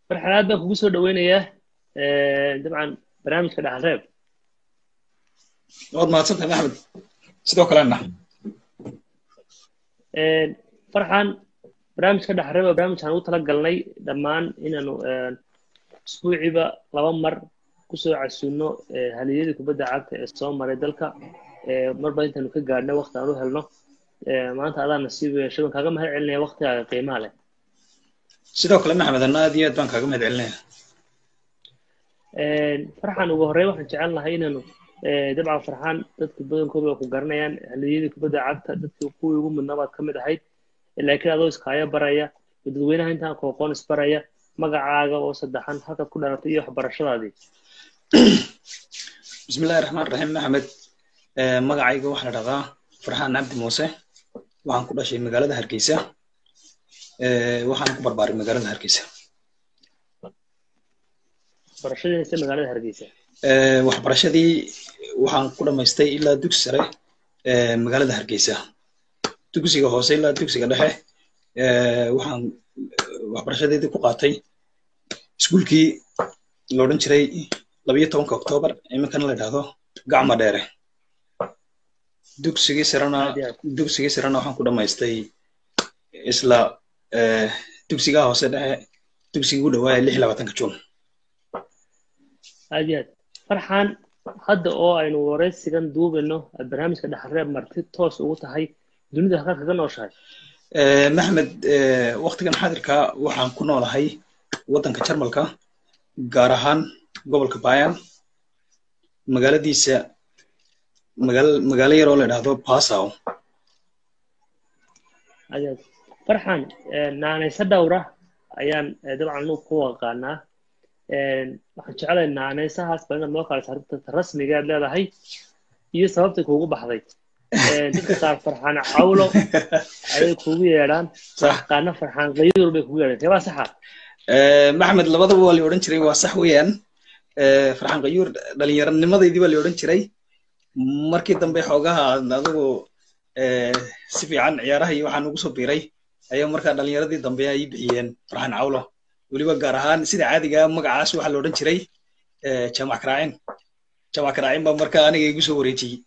farxan aad baan kugu soo dhaweynayaa dabcan barnaamijka dhaxalreeb waad mahadsantahay maxmed sidoo kalena farxan barnaamijka dhaxalreeb waa barnaamij aan ugu tala galnay dhammaan inaanu isbuuciiba laba mar kusoo casuuno haliyadii kubadda cagta ee soo maray dalka marba intaanu ka gaadhna wakti aan u helno maanta adaa nasiib yeeshay waan kaaga mahad celinaya waktigaaga qiimaha leh sidoo kale maxmed anna aad iyo aad baan kaaga mahad celinaya farxan ugu horreyn waxaan jecel lahay inaanu dabcan farxan dadka badankooda waa ku garanayaan haliyadii kubadda cagta dadkii kuwii ugu mudnaa baad ka mid ahayd laakiin adoo iskaaya baraya oo dadweynaha intaan kooqoon isbaraya magacaaga oo saddexan halkaad ku dhalatay iyo waxbarashadaadii bismillahi raxmaan raxiim maxmed magacayga waxaa la dhahdaa farxaan cabdi muuse waxaan ku dhashay magaalada hargeysa waxaan ku barbaaray magaalada hargeysa barashadiisa magaalada hargeysa waxbarashadii waxaan ku dhammaystay ilaa dugsi sare magaalada hargeysa dugsiga hoose ilaa dugsiga dhexe waxaan waxbarashadeedii ku qaatay iskuulkii la odhan jiray labayo tobanka oktoobar iminkana la yidhaahdo gacma dheere dugsigii sarena dugsigii sarena waxaan ku dhammaystay isla dugsigaa hoose dhexe dugsigii u dhawaaya lix labaatanka juun aad iyo aad farxan hadda oo aynu waraysigan duubayno barnaamijka dhaxalreeb marti toos ugu tahay dunida halkaad kaga nooshahay maxmed waktigan xaadirka waxaan ku noolahay waddanka jarmalka gaar ahaan gobolka bayan magaaladiisa magaal magaalo yar oo la idhaahdo basaw aad farxan naanayse dhowra ayaan dabcan nu ku aqaanaa waxaan jecelahay naanaysahaas baa inaad noo kala saarta rasmiga aad leedahay iyo sababtay kuugu baxday dadka qaar farxaan cawlo ayay kuugu yeedhaan qaarna farxaan qaydur bay kugu yeedhaan keebaa saxa maxmed labadaba waa la odhan jiray waa sax weeyaan farxaan qayuur dhallinyaranimadeydii baa la odhan jiray markii dambe xoogaha adigu si fiican ciyaaraha iyo waxaan ugu soo biiray ayaa markaa dhallinyaradii dambe ay bixiyeen farxaan cawlo weliba gaar ahaan sida caadiga magacaas waxaa la odhan jiray jamac karaacin jamac karaacin baa markaa aniga igu soo wareejiyey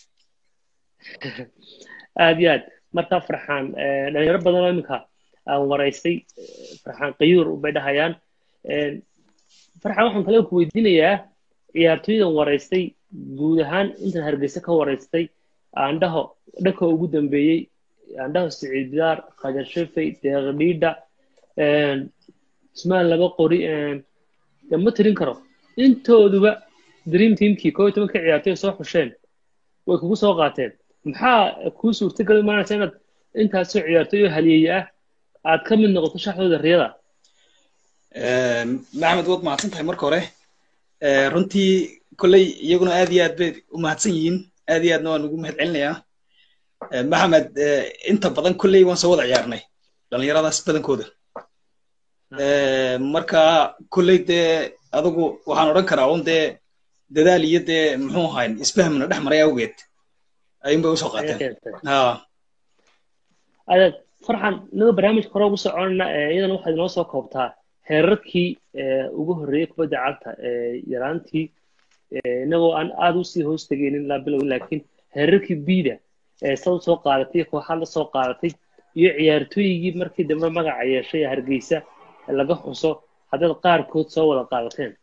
aad iyo aad markaa farxaan dhalinyaro badan oo iminka aan waraystay farxaan qayuur bay dhahayaan farxaan waxaan kale ku weydiinayaa ciyaartooydan waraystay guud ahaan intan hargeysa ka waraystay aandhaho dhanka ugu dambeeyey aandhaho siciid bidaar khajar shafey deeqdhiidha ismaan laba qori ma tirin karo intooduba dream teamkii koo iyo tobanka ciyaartooy soo xusheen way kugu soo qaateen maxaa kuu suurtagali maanaysa inaad intaasoo ciyaartooy oo haliyeeye ah aad ka mid noqoto shaxdooda riyada maxmed waad mahadsan tahay marka hore runtii kolley iyaguna aad iyo aad bay u mahadsan yihiin aad iyo aadna waan ugu mahad celinayaa maxamed inta badan kolley waan soo wada ciyaarnay dhallinyaradaas badankooda marka kolley dee adigu waxaan odhan karaa un dee dadaal iyo dee muxuu ahayn isfahmna dhex maray awgeed ayuun bay usoo qaateen adeed farxan inaga barnaamijka hore ugu soconayna iyadana waxaad inoo soo koobtaa heerarkii ugu horreeyey kubadda cagta yaraantii inagoo aan aad usii hoos tegaynin ilaa bilow laakiin heerarkii biida sad usoo qaadatay kooxaad la soo qaadatay iyo ciyaartooyigii markii dambe magaca yeeshay hargeysa laga xuso haddaad qaarkood soo wada qaadateen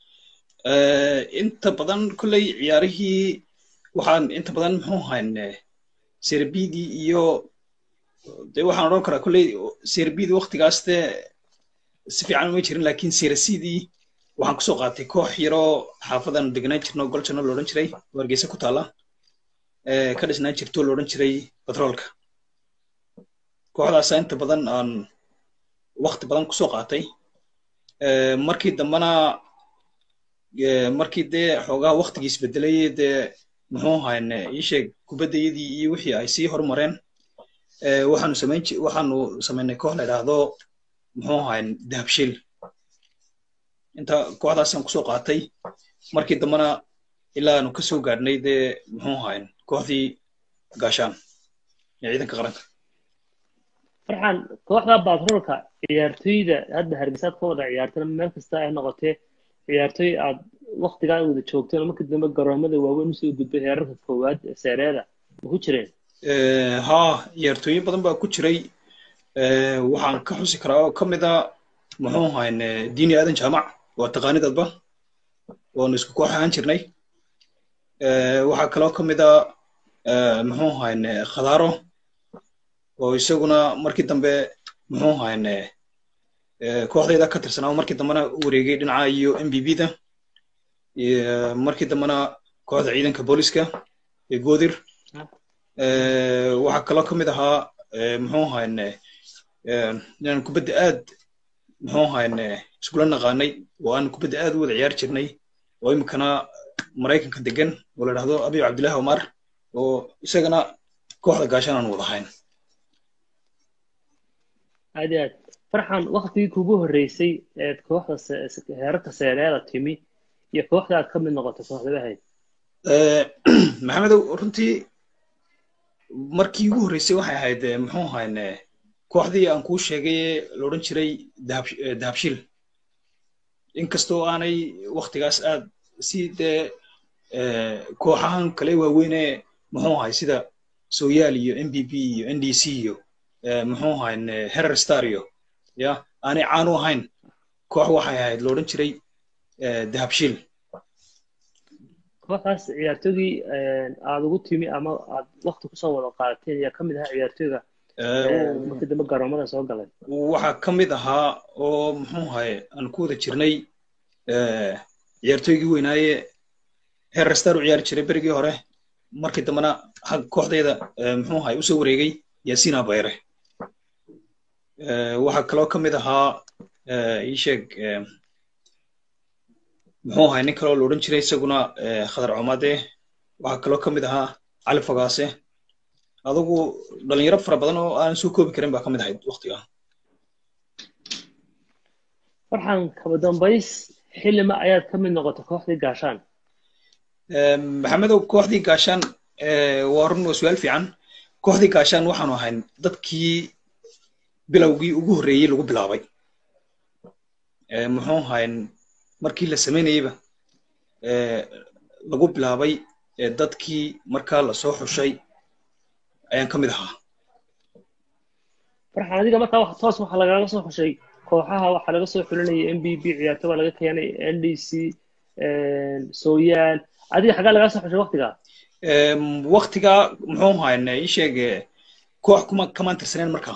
inta badan kolley ciyaarihii waxaan inta badan muxuu ahayn serbidii iyo de waxaan odhan karaa kolley serbidii waktigaas dee si fiican uma jirin lakin serasidii waxaan kusoo qaatay koox yaroo xaafadan degnaan jirno goljanno loodhan jiray oo hargeysa ku taala ka dhisnaan jirto loodhan jiray batroolka kooxdaasa inta badan aan wakti badan kusoo qaatay markii dambena markii dee xoogaa waktigii isbedelay dee muxuu ahayn iisheeg kubaddayadii iyo wixii ay sii horumareen waxaanu samayn waxaanu samaynay koox la idhaahdo muxuu ahayn dahabshiil inta kooxdaasaan kusoo qaatay markii dambena ilaa aanu kasoo gaadhnay dee muxuu ahayn kooxdii gaashaan ee ciidanka qaranka farxan kooxda batroolka ciyaartoyda hadda hargeysaad ka wada ciyaartana meel kasta ay noqotee ciyaartoy aad waktigaa wada joogteen oo markii dambe garoomada waaweyn usoo gudbay heerarka koowaad ee seereeda ma ku jireen haa ciyaartooyo badan baa ku jiray waxaan ka xusi karaa oo ka mid a muxuu ahayn diini aadan jaamac waa taqaanidadba waanu isku koox ahaan jirnay waxaa kaloo ka mid a muxuu ahayn khadaaro oo isaguna markii dambe muxuu ahayn kooxdayda ka tirsanaa oo markii dambena u wareegay dhinaca iyo m b b da markii dambena kooxda ciidanka booliska ee goodir waxaa kaloo ka mid ahaa muxuu ahayn inaan kubadda aad muxuu ahayn iskula naqaanay oo aan kubadda aad u wada ciyaar jirnay oo iminkana maraykanka degan oo la dhahdo abiy cabdillahi omar oo isagana kooxda gaashan aan wada ahayn aad iyo aad farxan waktigii kugu horreysay eed kooxda heerarka seereeda timi iyo kooxda aad ka mid noqotay kooxdaba ahayd maxamedow runtii markii ugu horreysay waxay ahayd muxuu ahayn kooxdii aan kuu sheegay la odhan jiray dahabshiil inkastoo aanay waktigaas aad si dee kooxahan kale waaweyne muxuu ahay sida soyaal iyo m b b iyo n d c iyo muxuu ahayn herer star iyo ya aanay caan u ahayn koox waxay ahayd la odhan jiray dahabshiil kooxdaas ciyaartoygii aad ugu timi ama aad wakti kusoo wada qaadateen ayaa ka mid ahaa ciyaartoyga markii dambe garoomada soo galay waxaa ka mid ahaa oo muxuu ahay aan ku wada jirnay ciyaartoygii weynaaye herer star u ciyaari jiray berigii hore markii dambena xag kooxdayda muxuu ahay usoo wareegay yaasiin abayre waxaa kaloo ka mid ahaa ii sheeg muxuu ahay nin kaloo la odhan jiray isaguna khadar comade waxaa kaloo ka mid ahaa cali fogaase adugu dhalinyaro fara badan oo aan soo koobi karin baa ka mid ahayd waktiga farxan kaba dambays xilima ayaad ka mid noqotay kooxdii gaashaan maxamedow kooxdii gaashaan waa run waa su-aal fiican kooxdii gaashaan waxaanu ahayn dadkii bilowgii ugu horreeyey lagu bilaabay muxuu ahayn markii la samaynayeyba lagu bilaabay dadkii markaa lasoo xushay ayaan ka mid ahaa farxan adiga markaa toos waxaa lagaga soo xushay kooxaha waxaa laga soo xulinayay m b b ciyaarto baa laga keenay n d c soyaal adiga xaggaa lagaa soo xushay waktigaa waktigaa muxuu ahayn ii sheeg koox kuma kamaan tirsaneen markaa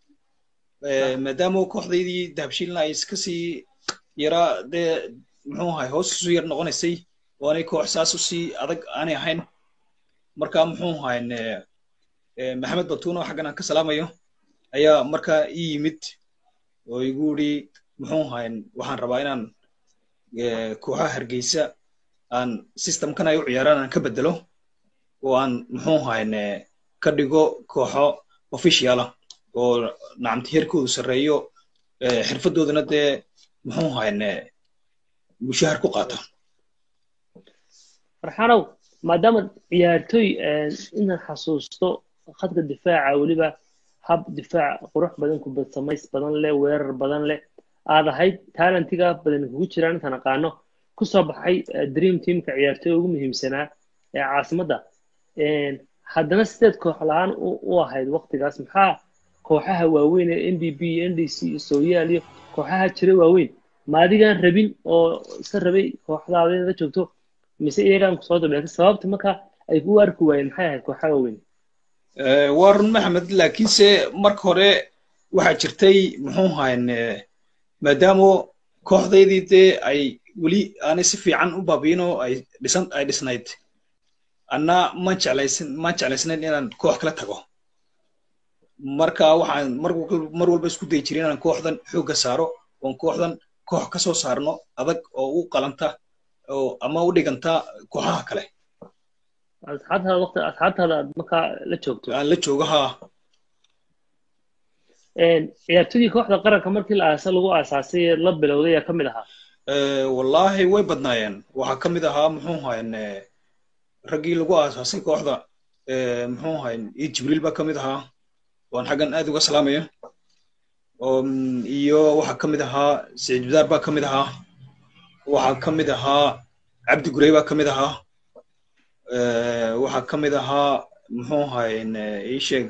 maadaama kooxdaydii dahabshiilna ay iska sii yaraa dee muxuu ahay hoos isu yar noqonaysay oo aanay koox saas u sii adag aanay ahayn marka muxuu ahayn maxamed batuuno xaggan aan ka salaamayo ayaa markaa ii yimid oo igu yidhi muxuu ahayn waxaan rabaa inaan kooxaha hargeysa aan systemkan ay u ciyaaraan aan ka bedelo oo aan muxuu ahayn ka dhigo kooxo officiala oo nacamti heerkoodu sarreeyo xirfadoodana dee muxuu ahayn mushahar ku qaata farxanow maadaama ciyaartoy inaan xasuusto khadka difaaca weliba hab difaac qurux badan kubad samays badan leh weerar badan leh aad ahayd talentiga badan kugu jiraan intaan aqaano kusoo baxay dream teamka ciyaartoy ugu muhiimsanaa ee caasimadda haddana sideed koox la-aan u ahayd waktigaas maxaa kooxaha waaweyn ee n b b n d c iyo soyaal iyo kooxaha jira waaweyn ma adigaan rabin oo iska rabay kooxdaada inaad joogto mise iyagaan kusoo dableetay sababta marka ay ku arki waayeen maxay ahayd kooxaha waaweyn waa run maxamed laakiinse marka hore waxaa jirtay muxuu ahayn maadaama kooxdaydii dee ay weli aanay si fiican u baabiyin oo ay dhisan ay dhisnayd anna ma jeclaysan ma jeclaysnayn inaan koox kala tago marka waxaan mar mar walba isku dayi jiray inaan kooxdan xoogga saaro oon kooxdan koox ka soo saarno adag oo u qalanta oo ama u dhiganta kooxaha kale asxaabtaada waqti asxaabtaada aad markaa la joogto aan la joogo haa ciyaartooydii kooxda qaranka markii la aasa lagu aasaasay ee la bilowday ayaa ka mid ahaa wallaahi way badnaayeen waxaa ka mid ahaa muxuu ahayn raggii lagu aasaasay kooxda muxuu ahayn iyo jibriil baa ka mid ahaa waan xaggan aad uga salaamaya iyo waxaa ka mid ahaa saciid bidaar baa ka mid ahaa waxaa ka mid ahaa cabdi gurey baa ka mid ahaa waxaa ka mid ahaa muxuu ahay ii sheeg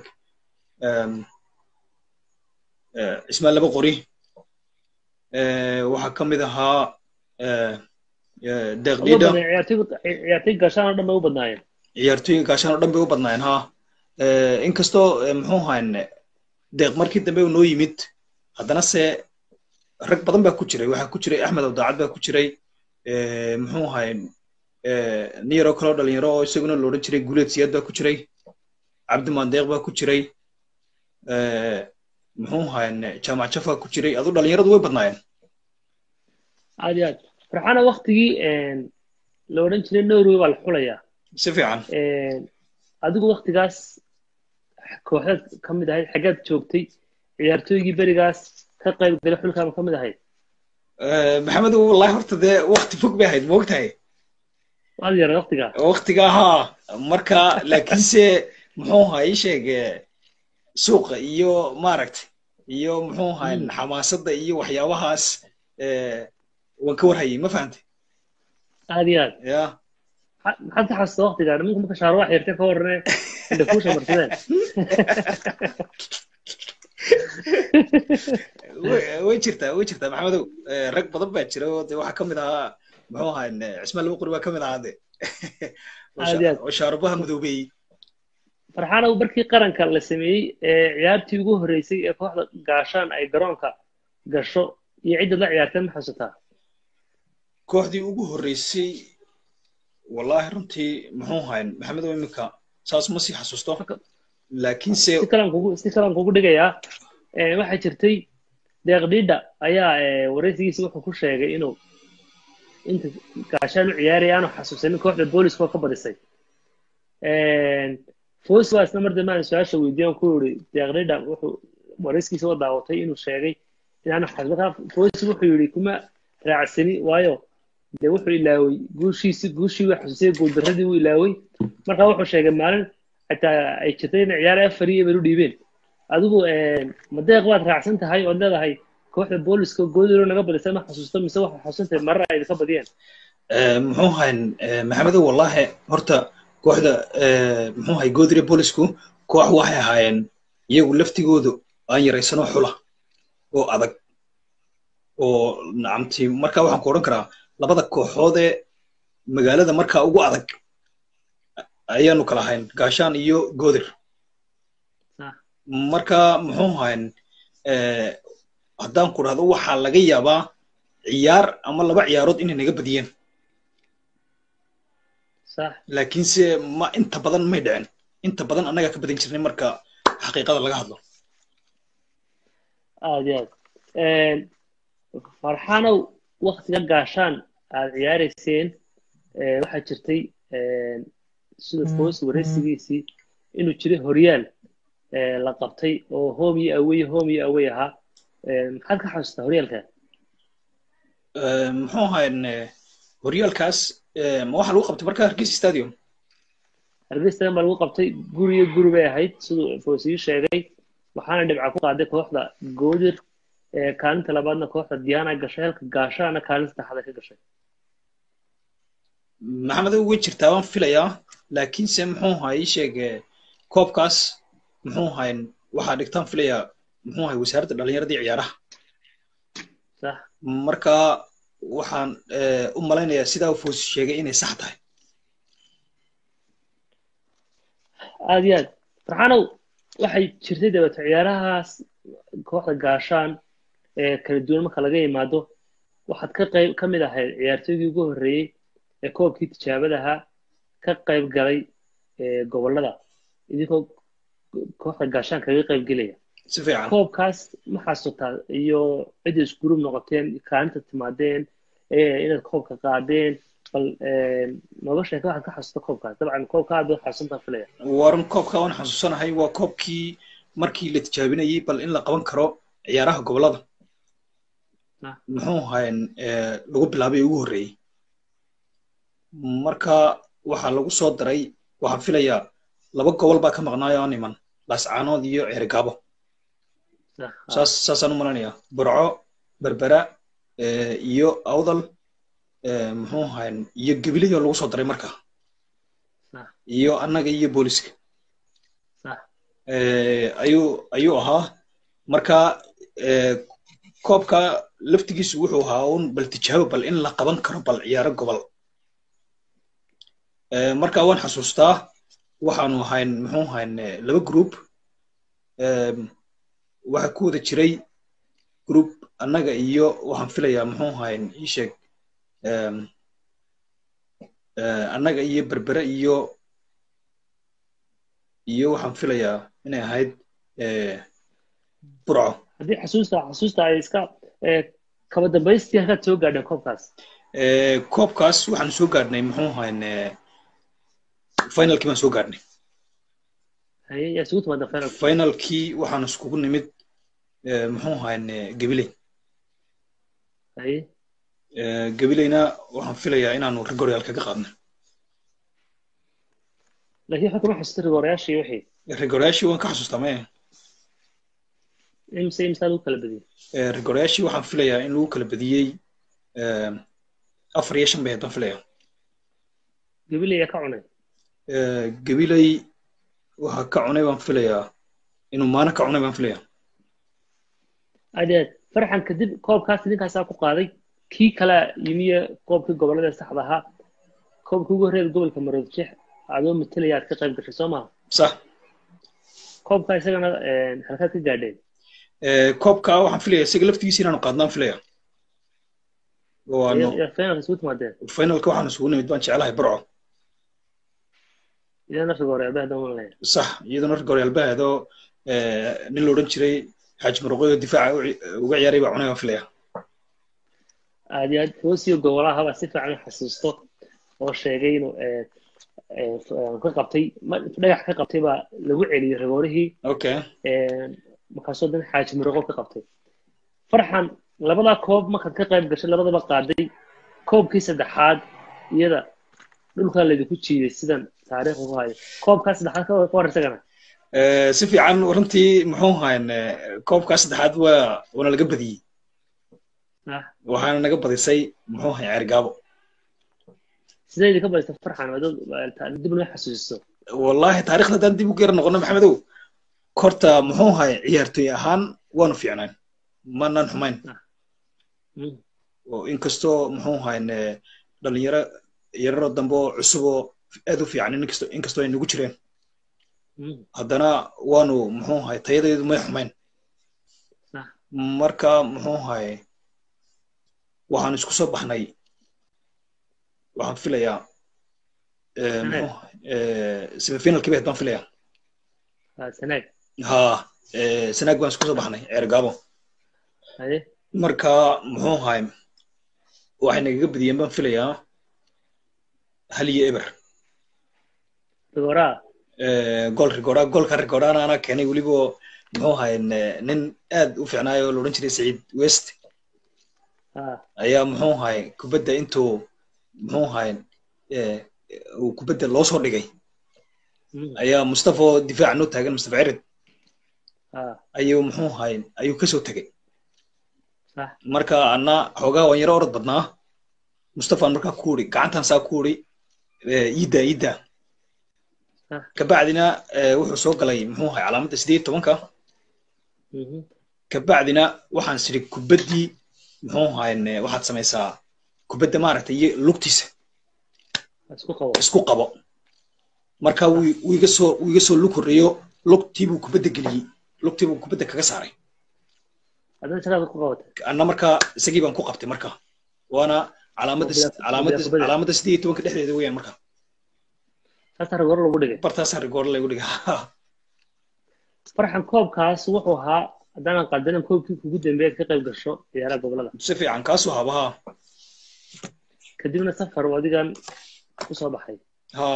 cismaan laba qori waxaa ka mid ahaa deeqdhiidha ciyaartoy gaashaan oo dhan bay u badnaayeen ciyaartooyinka gaashaan oo dhan bay u badnaayeen ha inkastoo muxuu ahayn deeq markii dambe uu noo yimid haddana se rag badan baa ku jiray waxaa ku jiray axmed abdaacad baa ku jiray muxuu ahayn nin yaroo kaloo dhalinyaro oo isaguna la odhan jiray guuleed siyaad baa ku jiray cabdimaan deeq baa ku jiray muxuu ahayn jaamac jafaa ku jiray adu dhalinyaradu way badnaayeen aad iyo aad farxana waktigii la odhan jiray norway baa la xulayaa si fiican adigu waktigaas kooxdaad ka mid ahayd xaggaad joogtay ciyaartooygii berigaas ka qayb galay xulkaaba ka mid ahayd maxamedu wallahi horta dee wakti fog bay ahayd moogtahay waad yaray waktigaa waktiga haa marka laakiinse muxuu ahaa ii sheeg suuqa iyo maaragtay iyo muxuu ahaa xamaasadda iyo waxyaabahaas waan ka warhayay ma fahantay aad iyo aad ya maxaad ka xasuusta waktigaa nimanku marka shaarwax yartay ka warrane indha kuusha marsadeen way jirtaa way jirtaa maxamedow rag badan baa jira oo de waxaa ka mid ahaa muxuu ahaa cismaan laba qori baa ka mid ahaa de oo shaarubaha madoobeeyey farxaanow markii qaranka la sameeyey ee ciyaartii ugu horreysay ee kooxda gaashaan ay garoonka gasho iyo cidda la ciyaartay ma xasuutaa kooxdii ugu horreysay wallahi runtii muxuu ahayn maxamedow iminka saas ma sii xasuusto laakiinse si kalaan kugu si kalaan kugu dhigayaa waxaa jirtay deeqdhiidha ayaa waraysigiisa wuxuu ku sheegay inuu inta gaashaan u ciyaaraya aanu xasuusanin kooxda booliska oo ka badisay foos waa isna mar dambe aan su-aasha weydiiyan ku yiri deeqdhiidha wuxuu warayskiisa oo daawatay inuu sheegay inaanu xasuusan foos wuxuu yidhi kuma raacsani waayo dee wuxuu ilaaway guushiisi guushii waa xasuusay guuldaradii wuu ilaaway marka wuxuu sheegay maalin xataa ay jirtay in ciyaar afar iyo bay u dhiibeen adigu madeeq waad raacsan tahay ood leedahay kooxda booliska goodiro naga badisay ma xasuusto mise waxaa xasuusantahay marar ay idinka badiyeen muxuu ahayn maxamedow wallahi horta kooxda muxuu ahay goodire boolisku koox waxay ahaayeen iyagu laftigoodu aan yaraysanoo xula oo adag oo nacamti marka waxaan ku odhan karaa labada kooxoodee magaalada markaa ugu adag ayaanu kala ahayn gaashaan iyo goodir marka muxuu ahayn haddaan ku dhahdo waxaa laga yaabaa ciyaar ama laba ciyaarood inay naga badiyeen laakiinse ma inta badan may dhicin inta badan annagaa ka badin jirnay marka xaqiiqada laga hadlo aad iyo aad farxanow waktiga gaashaan aad ciyaarayseen waxaa jirtay sida foos waraysigiisii inuu jiray horyaal la qabtay oo home iyo awey home iyo awey ahaa maxaad ka xasuustaa horyaalka muxuu ahayn horyaalkaas ma waxaa lagu qabtay marka hargeysa stadium hargeysa stadium baa lagu qabtay guri iyo guri bay ahayd siduu foosii sheegay waxaana dhibca ku qaaday kooxda goodir kaalinta labaadna kooxda diana gashay halka gaashaana kaalinta saddexaad ka gashay maxamedow way jirtaa waan filayaa laakiinse muxuu ahaa ii sheeg koobkaas muxuu ahayn waxaa dhigtaan filayaa muxuu ahay wasaaradda dhallinyaradii ciyaaraha marka waxaan u malaynayaa sidaa u foos sheegay inay sax tahay aad iyo aad farxanow waxay jirtay dabeeto ciyaarahaas kooxda gaashaan ee kala duwan marka laga yimaado waxaad ka qayb ka mid ahayd ciyaartooygii ugu horreeyey ee koobkii tijaabadaha ka qayb galay gobollada idinkoo kooxda gaashaan kaga qayb gelaya si fiican koobkaas ma xasuutaa iyo cidda isgurub noqoteen kaalinta timaadeen inaad koobka qaadeen bal nooga sheeka waxaad ka xasuusta koobkaas dabcan koobka aad baad xasuusantaa filaya waran koobka waan xasuusanahay waa koobkii markii la tijaabinayey bal in la qaban karo ciyaaraha gobollada muxuu ahayn lagu bilaabay ugu horreeyey marka waxaa lagu soo daray waxaan filayaa laba gobol baa ka maqnaayo aan iman laascaanood iyo ceerigaabo sax ah, saas saasaan u malanayaa burco berbera eh, iyo awdal eh, muxuu ahayn iyo gebilihii oo lagu soo daray marka sax iyo annaga iyo booliska sax eh, ayuu ayuu ahaa marka eh, koobka laftigiisu wuxuu ahaa un bal tijaabo bal in la qaban karo bal ciyaaro gobol Eh, marka waan xasuustaa waxaanu ahayn muxuu ahayn eh, laba group em, waxa ku wada jiray group annaga iyo waxaan filayaa muxuu ahayn ii sheeg em, eh, annaga iyo berbere iyo iyo waxaan filayaa inay ahayd eh, burco haddii xasuusta xasuusta ay iska eh, kaba dambaystii halkaad soo gaadheen koobkaas Eh, koobkaas waxaan soo gaadhnay muxuu ahayn eh, finalkii baan soo gaadhnay haye yaa isugu timaada final finalkii waxaan iskugu nimid eh, muxuu ahayn eh, gabiley haye Eh, gabileyna waxaan filayaa inaanu rigoryaal kaga qaadnay laakiin waxaa kuma xasuusta rigoorayaashii wixii rigoryaashii waan ka xasuustaa maya imse imsaa lagu kala badiyey Eh, rigoryaashii waxaan filayaa in lagu kala badiyey eh, afar iyo shan bay haddaan filayaa gabiley yaa ka cunay Eh, gabiley waxaa ka cunay baan filayaa inuu maana ka cunay baan filayaa adeed farxan kadib koobkaas ninkaasaa ku qaaday kii kale yimiye koobkii gobolada saxda ahaa koobkii ugu horreeya gobolka maroodijeex adoo matalaya aad ka qayb gashay soo maha sax koobka isagana eh, halkaad ka gaadheen Eh, koobka waxaan filayaa isaga laftigiisa inaanu qaadnaan filayaa waanu yaa finalka isugu timaadeen finalka waxaan isugu nimid baan jeclahay burco idana rigooreyaaba haddaan malanaya sax iyaduna rigoryaal bahaadoo nin la odhan jiray xaaji muruqyo difaaca u ci- uga ciyaaray baa cunay baan filayaa aad iyo aad hoosiyo gobolahaba si fiican u xasuusto oo sheegay inuu eh, eh, f- ka qabtay ma- dhagax ka qabtay baa lagu celiyey rigoorihii okay eh, markaasoo dan xaaji muruqo ka qabtay farxan labadaa koob markaad ka qayb gashay labadaba qaaday koobkii saddexaad iyada dhulkaa laydinku jiiday sidan taariikhda ku hayo koobkaa saddexaad ka ka war isagana Eh, si fiican runtii muxuu ahayn eh, koobkaa saddexaad waa waana laga badiyey Ah, waxaana naga badisay muxuu ahay ceergaabo sidee idinka badista farxan adoo dib noo xasuusiso wallahi taariikhda haddaan dib u geera noqono maxamedow korta muxuu ahay ciyaartoy ahaan waanu fiicnayn manaan xumayn Mm, oo inkastoo muxuu ahayn eh, dhalinyaro yararo dambe oo cusub oo aad u fiican inkastoo inkastoo ay nagu jireen mm, haddana waanu muxuu ahay tayadeedu may xumayn sax marka muxuu ahay waxaan isku soo baxnay waxaan filayaa eh, muxuu ahay, eh, semifinalkii bay ahayd baan filayaa ah, sanaag ha eh, sanaag baan isku soo baxnay ceergaabo haye marka muxuu ahay waxay nagaga badiyeen baan filayaa hal iyo eber rigooraa Eh, gool rigora goolka rigorana anaa keenay weliba muxuu ahay eh, nin aad u fiicnaayo oo la odhan jiray saciid west ah, ayaa muxuu ahay kubadda intuu muxuu ahay eh, uu kubadda loo soo dhigay mm, ayaa mustafa oo difaaca noo taagan mustafa cirid ah, ayuu muxuu ahay ayuu kasoo tegay sax marka anna xoogaa waan yaro orod badnaa mustafaan markaa ku uri gacantan saa ku uri iidda iidda Ah. kabacdina eh, wuxuu soo galay muxuu ahay calaamadda sideed iyo tobanka mhm, kabacdina waxaan sidhi kubaddii muxuu ahayn eh, waxaad samaysaa kubadda maaragtay iyo lugtiisa isku qabo isku qabo marka wuu wuu iga soo wuu iga soo lug horreeyo lugtii buu kubadda geliyey lugtii buu kubadda kaga saaray haddana shaqaad ku qabatay anna marka isagii baan ku qabtay marka waana calaamadda Kubadda- calaamadda kubadda- calaamadda sideed iyo tobanka dhexdeeda weeyaan marka taasaa rigooro lagu dhigay bartaasaa rigoor lagu dhiga farxan koobkaas wuxuu ahaa haddaanan qaldanan koobkii kugu dambeeya ka qayb gasho ciyaaraha gobolada si fiican kaasuu habaha kadibna safar uu adigan kusoo baxay ha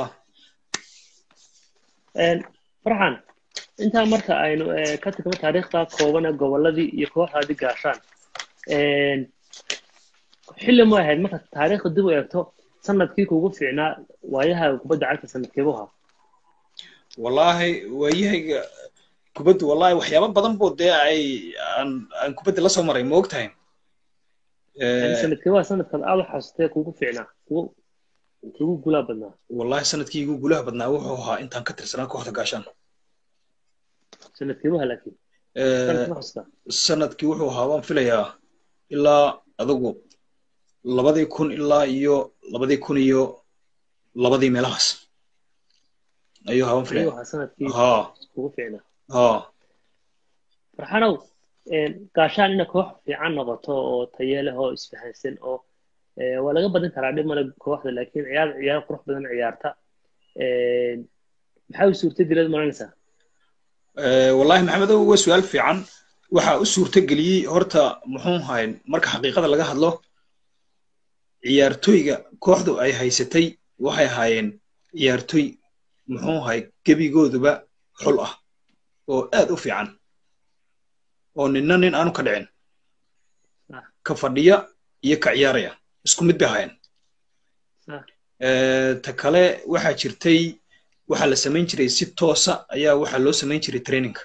Een, farxan intaa marka aynu eh, ka tagno taariikhda kooban ee goboladii iyo kooxdaadii gaashaan een, xilli ma ahayd marka taariikhda dib u eegto sanadkii kugu fiicnaa waayaha kubadda cagta sanadkeebu ahaa wallaahi waayahayga kubaddu wallahi waxyaabo badan buu dee ay aan aan kubadda la soo maray ma ogtahay sanadkii waa sanadkan aad u xasutee kugu fiicnaa kugu kugu gulaa badnaa wallahi sanadkii igu gulaha badnaa wuxuu ahaa intaan ka tirsanaa kooxda gaashaan sanadkii waha laakiin sanadkii ma xasuutaa sanadkii wuxuu ahaa waan filayaa ilaa adigu labadii kun ilaa iyo labadii kun iyo labadii meelahaas ayuu ahaa waan ayuu filaya ahaa sanadkii ha kugu fiicnaa ha farxanow gaashaan ina koox fiican noqoto oo tayo leh oo isfahansan oo eh, waa laga badin karaa dhib male kooxda laakiin ciyaar ciyaar qurux badan ciyaarta Eh, maxaa u suurtageleed maranaysaa Eh, wallahi maxamedow waa su-aal fiican waxaa u suurto geliyey horta muxuu ahay marka xaqiiqada laga hadlo ciyaartoyga kooxdu ay haysatay waxay ahaayeen ciyaartoy muxuu ahay gebigooduba xul ah oo aad u fiican oo ninna nin aanu ka dhicin Ah. ka fadhiya iyo ka ciyaaraya isku mid bay ahaayeen Ah. Eh, ta kale waxaa jirtay waxaa la samayn jiray si toosa ayaa waxaa loo samayn jiray traininka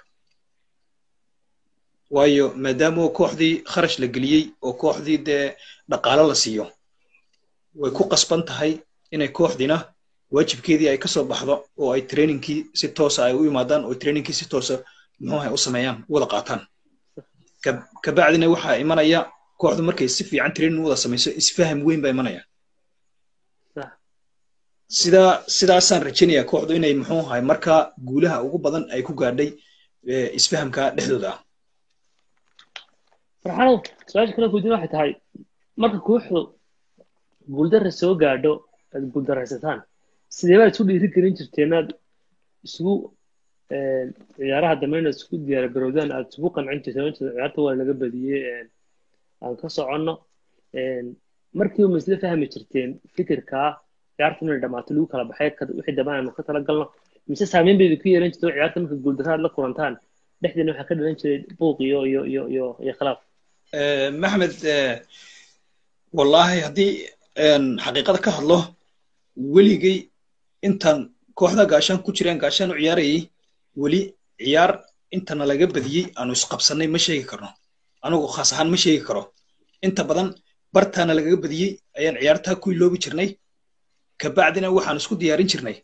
waayo maadaama kooxdii kharash la geliyey oo kooxdii dee dhaqaalo la siiyo way ku qasban tahay inay kooxdiina waajibkeedii ay ka soo baxdo oo ay trainingkii si toosa ay u yimaadaan oo trainingkii si toosa muxuu ahay u sameeyaan u wada qaataan Ka- kabacdina waxaa imanaya kooxdu markay si fiican training u wada samayso isfaham weyn baa imanaya Sax. sidaa sidaasaan rajaynayaa kooxdu inay muxuu ahay markaa guulaha ugu badan ay ku gaadhay eh, isfahamka dhexdooda ah farxanow su-aasha kale kudiin waxay tahay marka kooxdu guuldarra soo gaadho aad guuldaraysataan sidee baad isu dhiiri gelin jirteen aad isugu eh, ciyaaraha dambe inaad isku diyaar garowdaan aad isugu qancin jirteen inta ciyaarta waa laga badiyey eh, aan ka soconno Eh, markiiba ma isla fahmi jirteen fikirkaa ciyaarta inay dhammaato lagu kala baxay ka- wixii dambe aanu ka tala galno mise saameyn bay idinku yeelan jirto ciyaarta marka guuldarra aad la kulantaan dhexdeena waxaa ka dhalan jiray buuq iyo iyo iyo iyo iyo khilaaf Eh, maxmed eh, wallahi haddii een, xaqiiqada ka hadlo weligay intaan kooxda gaashaan ku jireen gaashaan u ciyaarayay weli ciyaar intana laga badiyey aanu isqabsannay ma sheegi karno anigu khaas ahaan ma sheegi karo inta badan bartaana lagaga badiyey ayaan ciyaartaa ku iloobi jirnay kabacdina waxaan isku diyaarin jirnay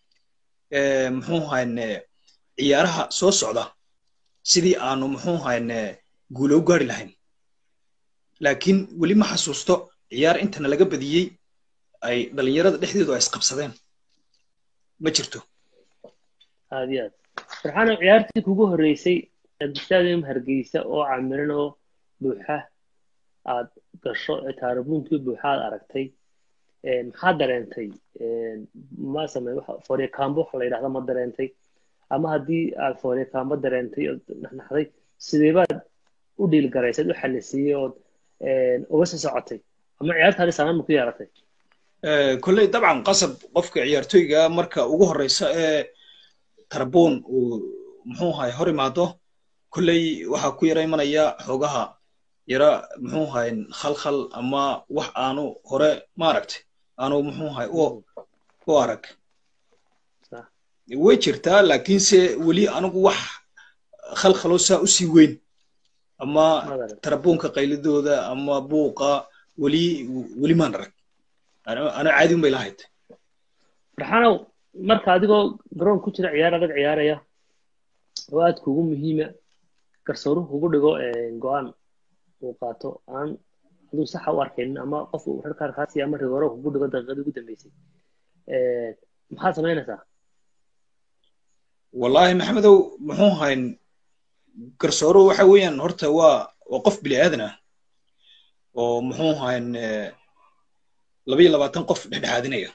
eh, muxuu ahayn ciyaaraha soo socda sidii aanu muxuu ahayn guulo u gaari lahayn laakiin weli ma xasuusto ciyaar intana laga badiyey ay dhalinyarada dhexdeedu ay isqabsadeen ma jirto aad iyo aad farxaano ciyaartii kugu horreysay stadium hargeysa oo camiran oo buuxa aad gasho taarabuunkii buuxa aad aragtay Eh, maxaa dareentay Eh, ma samey foorekaambo waxa la yidhahda ma dareentay ama haddii aad foorekaambo dareentay ood naxnaxday sidee baad u dhiilgaraysay u xalisiiyey ood eh, uga sii socotay ama ciyaartaadi saameyn ma ku yeelatay Eh, kolley dabcan qasab qofka ciyaartoyga marka ugu horeysa ee tarbuun uu muxuu ahay hor imaado kolley waxaa ku yara imanaya xoogaha yara muxuu ahay khalkhal ama wax aanu hore maaragtay aanu muxuu ahay u u arag Sax. way jirtaa laakiinse weli anigu wax khalkhalo saa u sii weyn ama Ma dareentay? tarabuunka qaylidooda ama buuqa weli weli maan arag ana ana caadi un bay lahayd farxaanow marka adigoo garoon ku jira ciyaar adag ciyaaraya oo aad kugu muhiima garsooruhu kugu dhigo eh, go-aan uu qaato aan aduu saxa u arkaynin ama qof uu rarkaar kaasi ama rigooro kugu dhigo daqiiqadii ugu dambeysay Eh, maxaad samaynaysaa wallahi maxamedow muxuu ahayn garsooro waxa weeyaan horta waa waa qof bini aadan ah oo muxuu ahayn laba iyo labaatan qof dhexdhexaadinaya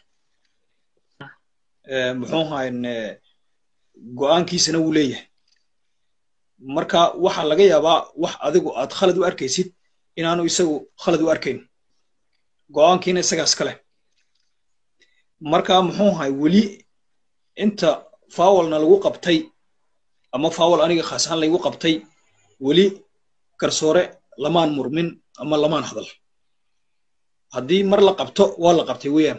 Eh, muxuu ahayn go-aankiisana wuu leeyahay marka waxaa laga yaabaa wax adigu aad khalad u arkaysid inaanu isagu khalad u arkayn go-aankiina isagaas kale marka muxuu ahay weli inta fawalna lagu qabtay ama fawal aniga khaas ahaan laygu qabtay weli garsoore lamaan murmin ama lamaan hadal haddii mar la qabto waa la qabtay weeyaan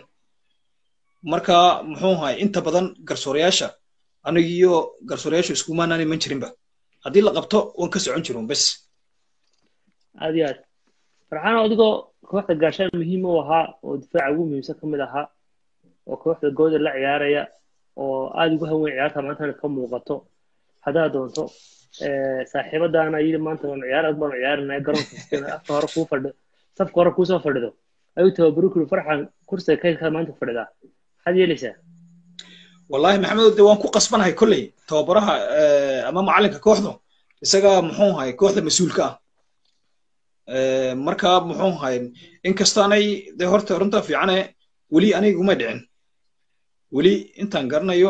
marka muxuu ahay inta badan garsooreyaasha anigiyo garsooreyaashu iskumaanaan iman jirinba haddii la qabto waan ka socon jirun bes aad iyo aad farxaan adigoo kooxda gaashaan muhiim u ahaa oo difaaca ugu muhiimsan ka mid ahaa oo kooxda gooda la ciyaaraya oo aada ugu haweyn ciyaarta maantana ka muuqato haddaad doonto saaxiibadaana yidhi maanta waan ciyaar aad baan ciyaarinaya garoonka afka hore kuu fadhi safka hore kuusoo fadhido ayuu tababaro kuri farxan kursiga kaydkaa maanta fadhidaa maxaad yeelaysaa wallahi maxamedo de waan ku qasbanahay kolley tababaraha ama macalinka kooxdu isaga muxuu ahay kooxda mas-uulka ah marka muxuu ahay inkastaanay de horta runta fiicane weli aniguma dhicin weli intaan garanayo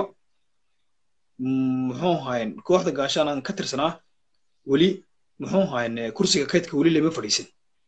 muxuu ahayn kooxda gaashaan aan ka tirsanaa weli muxuu ahayn kursiga kaydka weli lama fadhiisin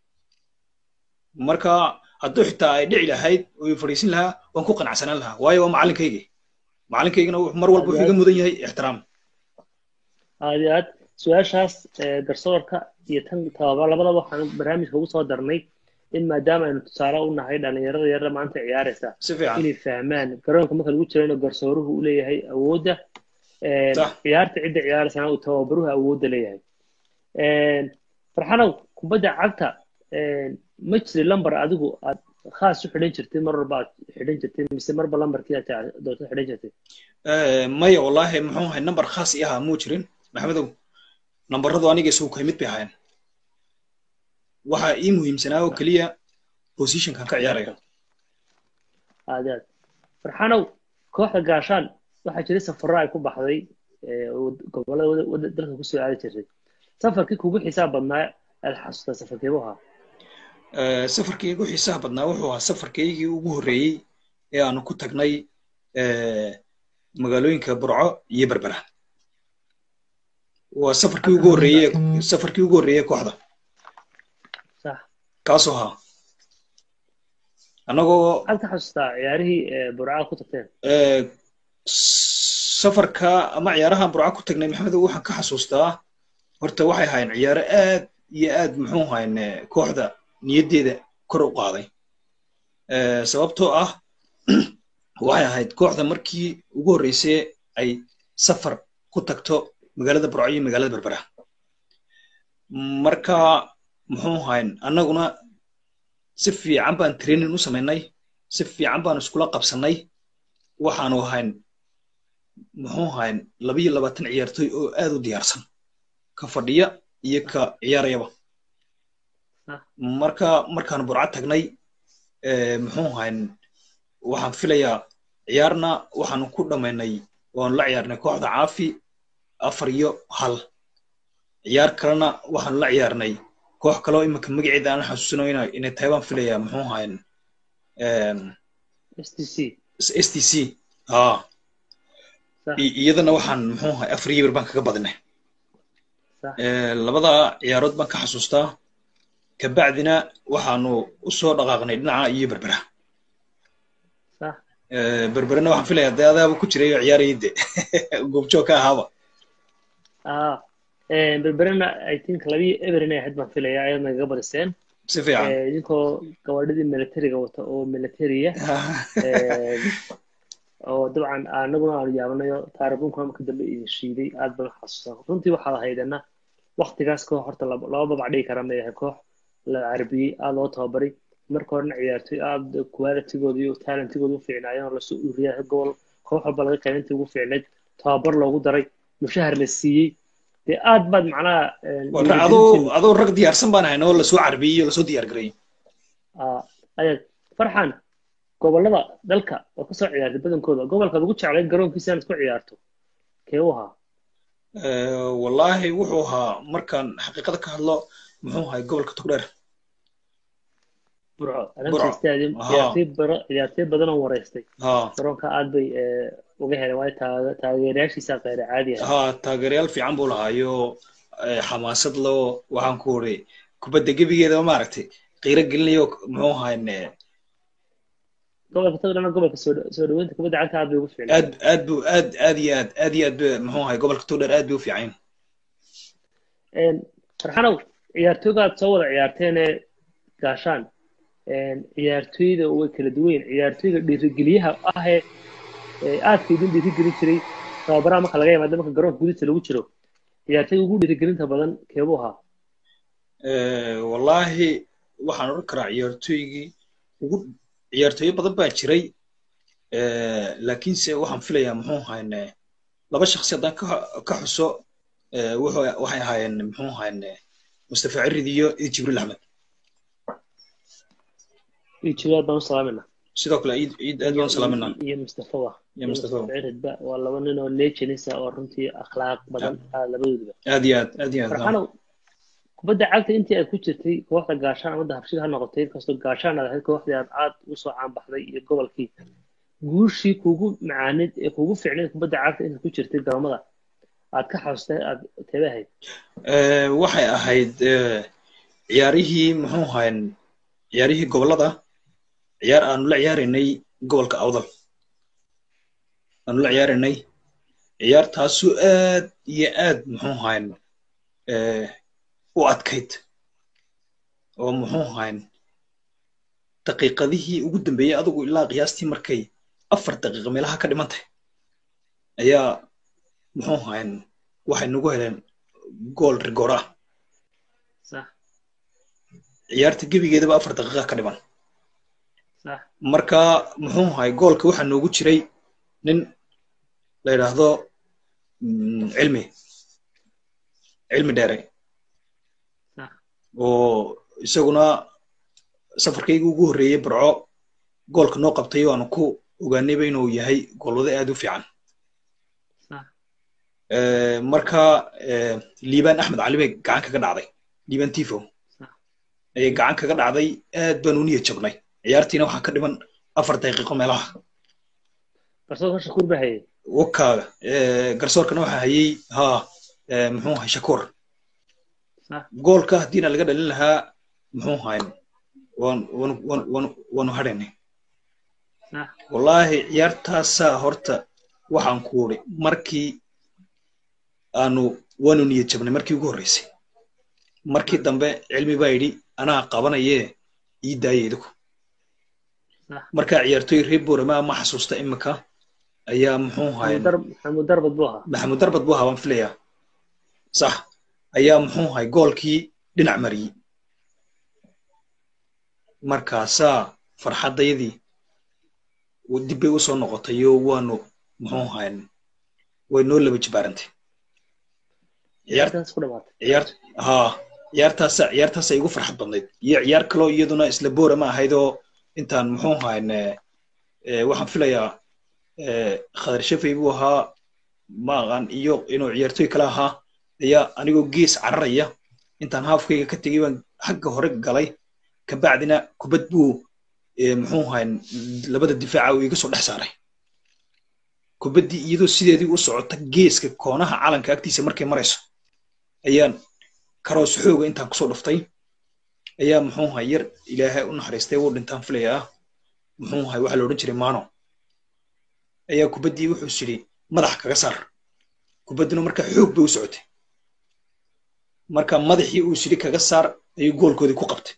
marka hadduu xitaa ay dhici lahayd oo i fadhiisin lahaa waan ku qanacsanaan lahaa waayo waa macalinkaygii macalinkaygina mar walba wuxuu iga mudan yahay ixtiraam aad iyo aad su-aashaas garsoorka iyo tan tababar labadaba waxaan barnaamijka ugu soo darnay in maadaama aynu tusaale u nahay dhalinyarada yarda maanta ciyaaraysa si fiican inay fahmaan garoonka marka lagu jiro inuu garsooruhu u leeyahay awoodda ciyaarta cidda ciyaaraysana uu tababaruhu awoodda leeyahay farxanow kubadda cagta ma jiri lambar adigu aad khaas u xidhan jirtay mar walba aad xidhan jirtay mise marba lambarkii aad doonto xidhan jirtay maya wallahi muxuu ahay nambar khaas i ahaa muu jirin maxamedow nambaradu aniga isugu kay mid bay ahaayeen waxa ii muhiimsanaa oo keliya positionkan ka ciyaaraya aad aad farxanow kooxda gaashaan waxaa jiray safarro ay ku baxday gobolada dalka kusoo aadi jirtay safarkii kugu xisaab badnaa aad xasuustaa safarkeebu ahaa safarkii ugu xiisaha badnaa wuxuu ahaa safarkaygii ugu horreeyey ee aanu ku tagnay magaalooyinka burco iyo berbera waa safarkii ugu horreeye safarkii ugu horreeye kooxda kaasoo ahaa annagoo maxaad ka xasuustaa ciyaarihii burca ku tagteen safarka ama ciyaarahan burca ku tagnay maxamedow waxaan ka xasuustaa horta waxay ahaayeen ciyaaro aad iyo aad muxuu ahayn kooxda niyaddeeda kor u qaaday sababtoo ah waxay ahayd kooxda markii ugu horreysay ay safar ku tagto magaalada burco iyo magaalada berbera marka muxuu ahayn annaguna si fiican baan training u samaynay si fiican baan iskula qabsannay waxaanu ahayn muxuu ahayn labiyo labaatan ciyaartoy oo aad u diyaarsan ka fadhiya iyo ka ciyaarayaba marka markaan burca tagnay muxuu ahayn waxaan filayaa ciyaarna waxaanu ku dhammaynay waanu la ciyaarnay kooxda caafi afar iyo hal ciyaar kalena waxaanu la ciyaarnay koox kaloo iminka magaceeda aan xasuusino inay tahay baan filayaa muxuu ahayn s t c ha iyadana waxaan muxuu ahay afar iyo bir baan kaga badinay labada ciyaarood baan ka xasuustaa kabacdina waxaanu u soo dhaqaaqnay dhinaca iyo berbera berberena waxaan filayaa dee adaaba ku jiray oo ciyaarayay de goobjoog ka ahaaba berberena i think labii eber inay ahayd baan filayaa ayadna kaga badiseen si fiican idinkoo gabadhadii militariga wata oo militariya oo dabcan anaguna aanu yaabanayo taaribunkuna marka dambe idin shiiday aad baan xasuusaa runtii waxaad ahaydana waktigaas koox horta laba babac dhigi kara may ahay koox la carbiyey aad loo tababaray marka horena ciyaartoy aad qualitigooda iyo talentigooda u fiicnaayeen oo lasoo ururiyaa gobol koox walba laga qaybintii ugu fiicnayd tababar loogu daray mushahar la siiyey dee aad baad macnaha adoo adoo rag diyaarsan baan ahayn oo lasoo carbiyey oo lasoo diyaar gareeyey ayaad farxan gobolada dalka oo kasoo ciyaartay badankooda gobolkaad ugu jeclay garoonkiisa inaad ku ciyaarto kee u ahaa wallahi wuxuu ahaa markaan xaqiiqada ka hadlo muxuu ahay gobolka togdheer burco alamsa stadium ciyaartoy badan oo wareystay garoonka aad bay uga heleen waayo taageerayaashiisa qeyre caadi ah ha taageerayaal fiican buu lahaayo xamaasad loo waxaan ku ori kubadda gebigeeda maaragtay qiiro gelinayo muxuu ahayn gobolka togdheerna gobolka soo dhaweynta kubadda cagta aad bay ugu fiicnay aad aad bu aad aad iyo aad aad iyo aad muxuu ahay gobolka togdheer aad bay u fiican farxanow ciyaartooygaad soo wada ciyaarteene gaashaan ciyaartooyda way kala duwan ciyaartooyga dhiirigeliyaha ahee aadka idin dhiirigelin jiray tababaraha marka laga yimaado marka garoonka gudihiisa lagu jiro ciyaartay ugu dhiirigelinta badan keebuu ahaa wallaahi waxaan odhan karaa ciyaartooygii ugu ciyaartooyo badan baa jiray laakiinse waxaan filayaa muxuu ahayne laba shaksi haddaan ka xuso waxay ahaayeen muxuu ahayne mustafa cirid iyo iyo jibriil axmed iyo jibriil baan u salaamayna sidoo kale ciid ciid aad baan u salaamayna iyo mustafawa iyo mustafa ciridba waa laba nin oo lejanisa oo runtii akhlaaq badan ah labadooduba aad iyo aad aad iyo aad farxanow kubadda cagta intii aad ku jirtay kooxda gaashaan ama dahabshid ha noqotay inkastoo gaashaan aad ahayd kooxdii aad aad usoo caanbaxday iyo gobolkii guushii kugu macaanid ee kugu fiicnayd kubadda cagta intaad ku jirtay garoomada aad ka xasustay aad teebe ahayd waxay ahayd ciyaarihii muxuu ahayn ciyaarihii gobolada ciyaar aanu la ciyaaraynay gobolka awdal aanu la ciyaaraynay ciyaartaasu aad iyo aad muxuu ahayn u adkayd oo muxuu ahayn daqiiqadihii ugu dambeeyey adigu ilaa qiyaastii markay afar daqiiqa meelaha ka dhiman tahay ayaa muxuu ahayn waxay nagu heleen gool rigoor ah ciyaarta gebigeedaba afar daqiiqa ka dhiman marka muxuu ahay goolka waxaa noogu jiray nin la yidhaahdo cilmi cilmi dheere oo isaguna safarkaygii ugu horreeyey barco goolka noo qabtay waanu ku ogaanayba inuu yahay goolwado aad u fiican marka liibaan axmed cali bay gacan kaga dhacday liibaan tifo ayay gacan kaga dhacday aad baan u niyad jabnay ciyaartiina waxaa ka dhiman afar daqiiqo meelaha garsoorka shakuur baa hayay wakaaga garsoorkana waxaa hayay ha muxuu ahay shakuur goolka haddiina laga dhalin lahaa muxuu ahayn waan wan wan wan waanu hadhaynay wallaahi ciyaartaasaa horta waxaan ku uri markii aanu waanu niyad jabnay markii ugu horreysay markii dambe cilmi baa yidhi anaa qabanayee ii daaya idiku markaa ciyaartooy reer borama ma xasuusta imika ayaa muxuu ahayn maxamuud darbad buu ahaa maxamuud darbad buu ahaa waan filayaa sax ayaa muxuu ahay goolkii dhinac mariyey markaasaa farxaddayadii dib bay u soo noqotay oo waanu muxuu ahayn way noo laba jibaarantay ciyaar ha ciyaartaasa ciyaartaasa igu farxad badnayd iyo ciyaar kaloo iyaduna isla boora ma ahayd oo intaan muxuu ahayn waxaan filayaa khadar shafay buu ahaa ma aqaan iyo inuu ciyaartooy kale ahaa ayaa anigoo gees cararaya intaan haafkayga ka tegay baan xagga hore galay kabacdina kubad buu muxuu ahayn labada difaaca uu iga soo dhex saaray kubaddii iyadoo sideedii u socota geeska koonaha calanka agtiisa markay marayso ayaan karoos xooga intaan kusoo dhuftay ayaa muxuu ahay yar ilaahay u naxariistay wuu dhintaan filayaa muxuu ahay waxaa la odhan jiray maano ayaa kubaddii wuxuu sidhi madax kaga saar kubadduna marka xoog bay u socotay marka madaxii uu sidhi kaga saar ayuu goolkoodii ku qabtay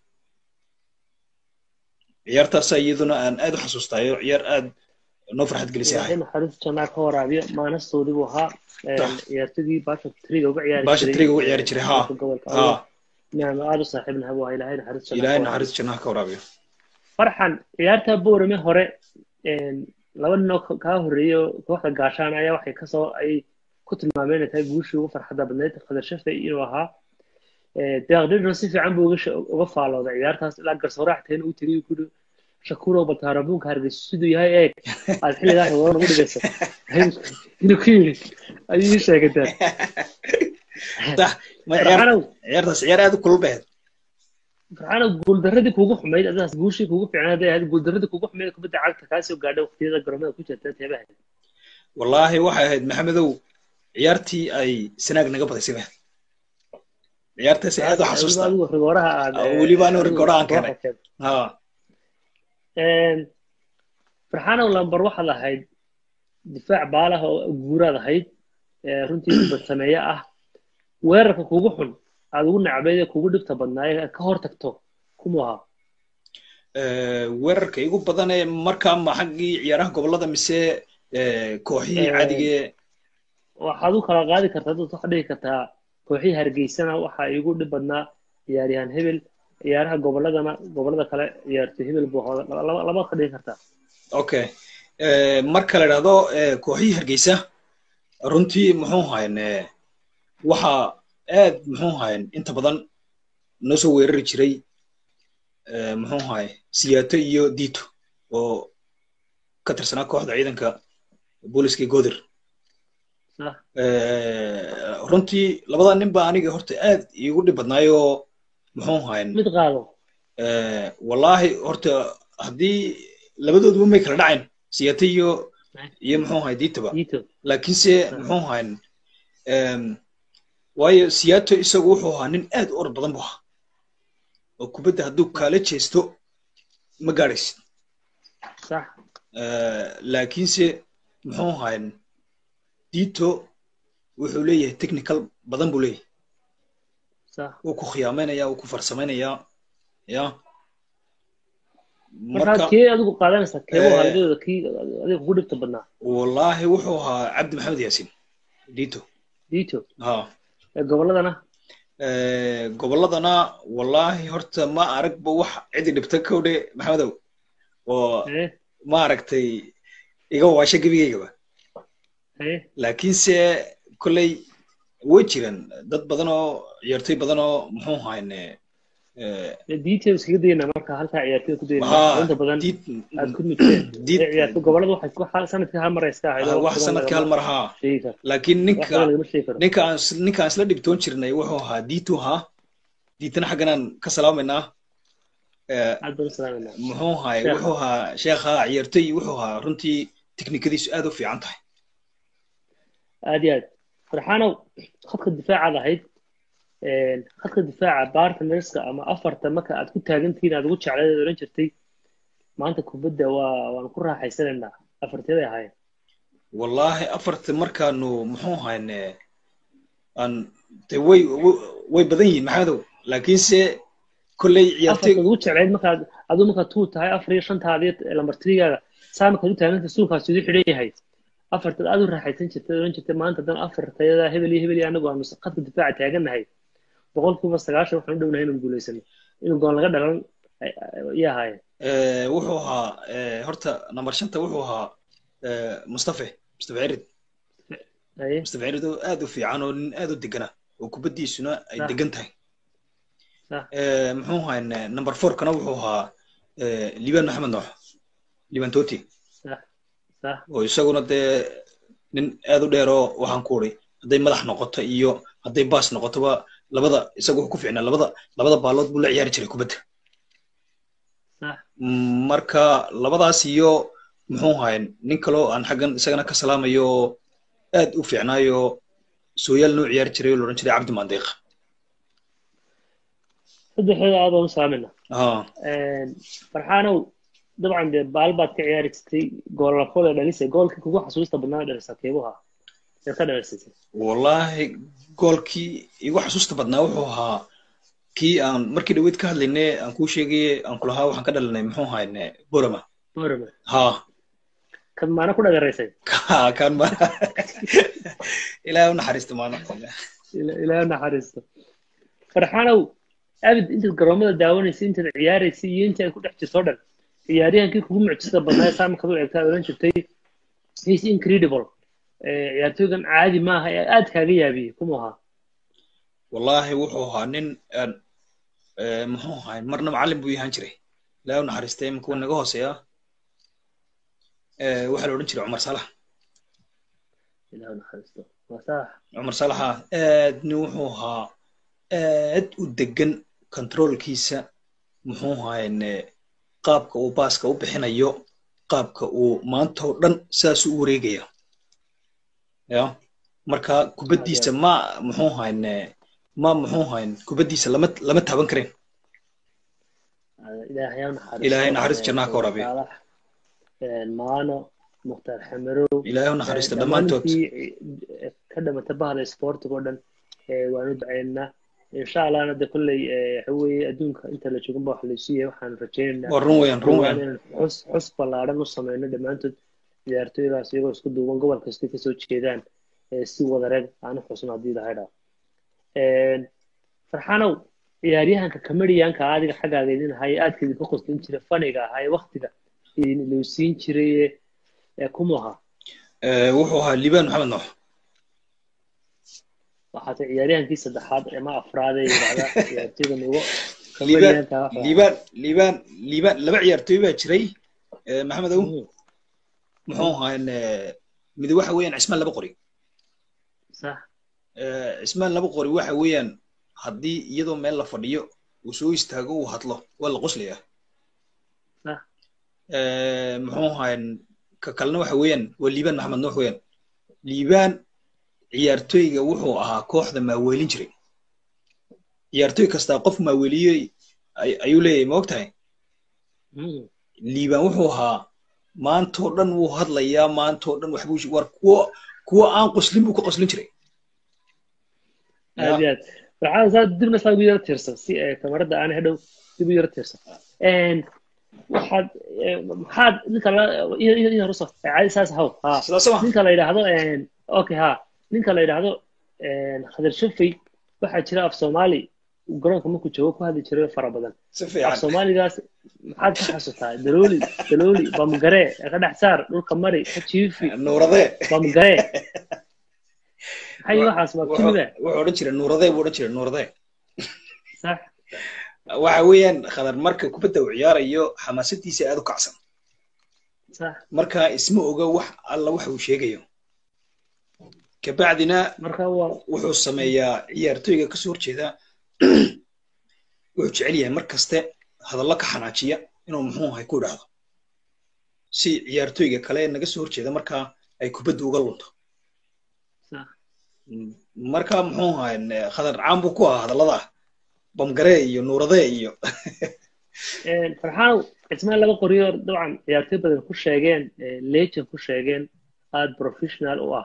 ciyaartaasaa iyaduna aan aad u xasuustaayo ciyaar aad noo farxad gelisay ahay naxariis janaa ka waraabiyo maanastoodii buu ahaa ciyaartadii baasha triga uga ciyaari baasha triga uga ciyaari jiray ha ha naam aad u saaxiibnaha buu ahaa ilaahay naxariis janaa ilaahay naxariis jannaha ka waraabiyo farxan ciyaarta boorame hore laba nin oo kaa horreeyey kooxda gaashaan ayaa waxay kasoo ay ku tilmaameen inay tahay guushii ugu farxadda badnayd khadar shafay inuu ahaa deeqdhirna si fiican buu uga faalooday ciyaartaas ilaa garsoorax tahayna uu tegay kuri shakuurow baltaarabuunka hargeysa siduu yahay eeg aad xilligaa xiwadan ugu dhigaysa inuu ku yidhi ayuu ii sheegataa ciyaartaas ciyaar aad u kulul bahed farxaana guuldaradii kuugu xumayd adigaas guushii kuugu fiicnay hadday ahayd guuldaradii kuugu xumayd kubadda cagta kaasoo gaadhay waqtiyada garoomada ku jirta teebaha wallaahi waxay ahayd maxamedow ciyaartii ay sanaag naga badaysay bahed ciyaartaas aad u xasuusta rigooraha aad weliba anigu rigooraha aan keenay ha farxaanow lambar waxaad ahayd difaac baalaha oo guuraad ahayd runtii badsameeye ah weerarka kugu xun aad ugu nacbayd ee kugu dhibta badnaaye ka hor tagto kumuu ahaa weerarka igu badanee markaa ma xaggii ciyaaraha gobolada mise kooxihii cadigee waxaad u kala qaadi kartaa dad waxaad dhihi kartaa kooxihii hargeysana waxaa iigu dhib badnaa ciyaaryahan hebel ciyaaraha goboladana gobolada kale ciyaarto hebel buu hooda laba ka dhigi kartaa okay marka la idhahdo kooxihii hargeysa runtii muxuu hayn waxa aad muxuu hayn inta badan noo soo weerari jiray muxuu haye siyaato iyo dito oo ka tirsanaa kooxda ciidanka booliska godir runtii labada nin ba aniga horta aad iigu dhib badnaayoo muxuu hayn mid qaado wallahi horta haddii labadooduba may kala dhacayn siyaato iyo iyo muxuu haye ditaba laakiinse muxuu hayn waayo siyaato isagu wuxuu ahaa nin aad u orod badan bu ahaa oo kubadda hadduu kaala jeesto ma gaadhaysid laakiinse muxuu hayn dito wuxuu leeyahay technical badan buu leeyahay wuu ku khiyaamaynaya wuu ku farsamaynayaa ya marka kee adigu qaadanaysaa keebo halidooda kii adiga kugu dhibta badnaa wallahi wuxuu ahaa cabdi maxamed yaasin dito dito ha gobolladana gobolladana wallahi horta ma aragba wax cidi dhibta kowdhe maxamedow oo ma aragtay iga waasha gebigaygaba laakiinse kolley way jiraan dad badan oo ciyaartoy badan oo muxuu hayne details kaga dayna marka halkaa ciyaartoyda ku dayna inta badan aad ku midteen ciyaartoy gobolada waxay sanadkii hal mar iska ahayd wax sanadkii hal mar haa laakiin ninka ninka aan ninka aan isla dhibtoon jirnay wuxuu ahaa ditu haa diitana xagganaan ka salaamaynaa muxuu ahay wuxuu ahaa sheekha ciyaartoy wuxuu ahaa runtii tiknikadiisu aad u fiican tahay aad iyo aad farxaanow khadka difaacaad ahayd khadka difaaca bartnerska ama afarta marka aad ku taagantihiin aad ugu jecleed oran jirtay maanta kubadda waa waan ku raaxaysanaynaa afarteeday ahaayeen wallahi afarta markaanu muxuu hayne aan de way way badan yihiin maxamedow laakiinse kolley ciyaartay ugu jecleyd markaad aduu markaad tuu tahay afar iyo shantaadiyo lambartirigaaga saa markaad u taaganta suulkaas idu xidhan yahay afartaad aad u raaxaysan jirtay oran jirtay maanta dan afartayada hebel iyo hebel iyo anagu aanu khadka difaaca taagannahay boqolkiiba sagaashan waxaan u dhownahay inaan guulaysano inuu goon laga dhalan iyo ahaayeen wuxuu ahaa horta number shanta wuxuu ahaa mustafe mustafe cirid mustafe cirid oo aad u fiican oo nin aad u degana oo kubaddiisuna ay degan tahay muxuu ahaa number fourkana wuxuu ahaa liban maxamed noox liban toti oo isaguna dee nin aad u dheeroo waxaan ku uri hadday madax noqoto iyo hadday baas noqotoba labada isaga wuxuu ku fiicnaa labada labada baalood buu la ciyaari jiray kubadda marka labadaas iyo muxuu ahay nin kaloo aan xaggan isagana ka salaamayo aad u fiicnaayo sooyaal noo ciyaari jiray oo laodhan jiray cabdi mandiiq saddexdooda aad baan u salaamayna farxaanow dabcan dee baal baad ka ciyaari jirtay goolafooda dhalisay goolkii kugu xasuusta badnaa dhalisa keebuha ee ka dhalisay wallahi goolkii igu xasuusta badnaa wuxuu ahaa kii aan markii dhaweyd ka hadlaynay aan kuu sheegaye aan kulahaa waxaan ka dhalinay muxuu ahayne borama borama ha kan maana ku dhagaraysay kan ma ilaahay u naxariisto maana ilaahay u naxariisto farxaanow abid intaad garoomada daawanaysay intaad ciyaaraysay iyo intii aad ku dhex jirto dhan ciyaaryahankii kugu mucjisada badnaa saa markaad u eegtaa oran jirtay he's incredible ciyaartooygan caadi maaha ee aad kaaga yaabiyey kuma ahaa wallahi wuxuu ahaa nin muxuu ahaa marna macallin buu yahaan jiray ilaahay u naxariistay imika naga hooseeya waxaa la odhan jiray cumar salax ilaah u naxariisto waa sax cumar salaxa aad nin wuxuu ahaa aad u degan controlkiisa muxuu ahayne qaabka uu baaska u bixinayo qaabka uu maanta oo dhan saas u wareegaya ya marka kubaddiisa ma muxuu hayne ma muxuu hayn kubaddiisa lama lama taaban kareen ilaahay naxariis jannaha ka waraabiya maano mukhtaar xamarow ilaahay u naxariista dhammaantood ka dhamata bahda sportiga oo dhan waanu ducaynaa insha allahna de kolley waxa weeye adduunka inta la joogan ba wax laysu yahay waxaan rajaynaynaa waa run weeyaan run weeyaan inaan xus xus ballaaran u sameyno dhammaantood ciyaartooydaas iyagoo isku duuban gobol kastay kasoo jeedaan si wadareed aanu xusno haddii ilahay dhaa farxanow ciyaaryahanka comedianka adiga xaggaaga idin ahaa ee aadka idinka qoslin jiray faniga ahaa ee waktiga idin ilowsiin jiray ee kumu ahaa wuxuu ahaa liibaan maxamed noox waxaata ciyaaryahankii saddexaad ama afraad ee yidhahda ciyaartoyda nugo liibaan liibaan liibaan liibaan laba ciyaartooy baa jiray maxamed ow muxuu ahaa mid waxa weeyaan cismaan laba qori sax cismaan laba qori waxa weeyaan haddii iyadoo meel la fadhiyo uu soo istaago uu hadlo waa la qoslayaa sax muxuu ahaa ka kalena waxa weeyaan waa liibaan maxamed nuux weeyaan liibaan ciyaartooyga wuxuu ahaa kooxda maaweelin jiray ciyaartooy kastaa qof maaweeliyey ayuu leeyahay ma og tahay liibaan wuxuu ahaa maantoo dhan wuu hadlayaa maantoo dhan waxbuu war kuwo kuwo aan qoslin buu ka qoslin jiray aad iyo aad waxaa saa dibna saa ugu yara tiirsan si kamarada aan hadhow dib u yara tiirsan waxaad maxaad ninka la in ruso caadi saas haw ha ninka la yidhaahdo okay ha ninka la yidhaahdo khadir shafay waxaa jira af soomaali garoonka markuu joogo ku hadli jiray fara badan af soomaaligaas maxaad ka xasuutaa dalooli dalooli bamgaree ka dhex saar dhulka mari ka jiifi nuurade bamgaree maxay waxaas waa kimiga wuxuu odhan jiray nuurade buu odhan jiray nuurade sax waxa weeyaan khadar marka kubadda uu ciyaarayo xamaasadiisa aad u kacsan sax marka isma oga wax alla waxa uu sheegayo kabacdina marka waa wuxuu sameeyaa ciyaartooyga kasoo horjeeda wuxuu jecel yahay mar kaste hadallo ka xanaajiya inuu muxuu ahay ku idhaahdo si ciyaartooyga kale naga soo horjeeda markaa ay kubadda uga lunto sax marka muxuu ahay khadar caan buu ku ahaa hadallada bamgaree iyo nuuradee iyo farxaanow cismaan laba qoriyo dabcan ciyaartooy badan ku sheegeen legend ku sheegeen aad professional u ah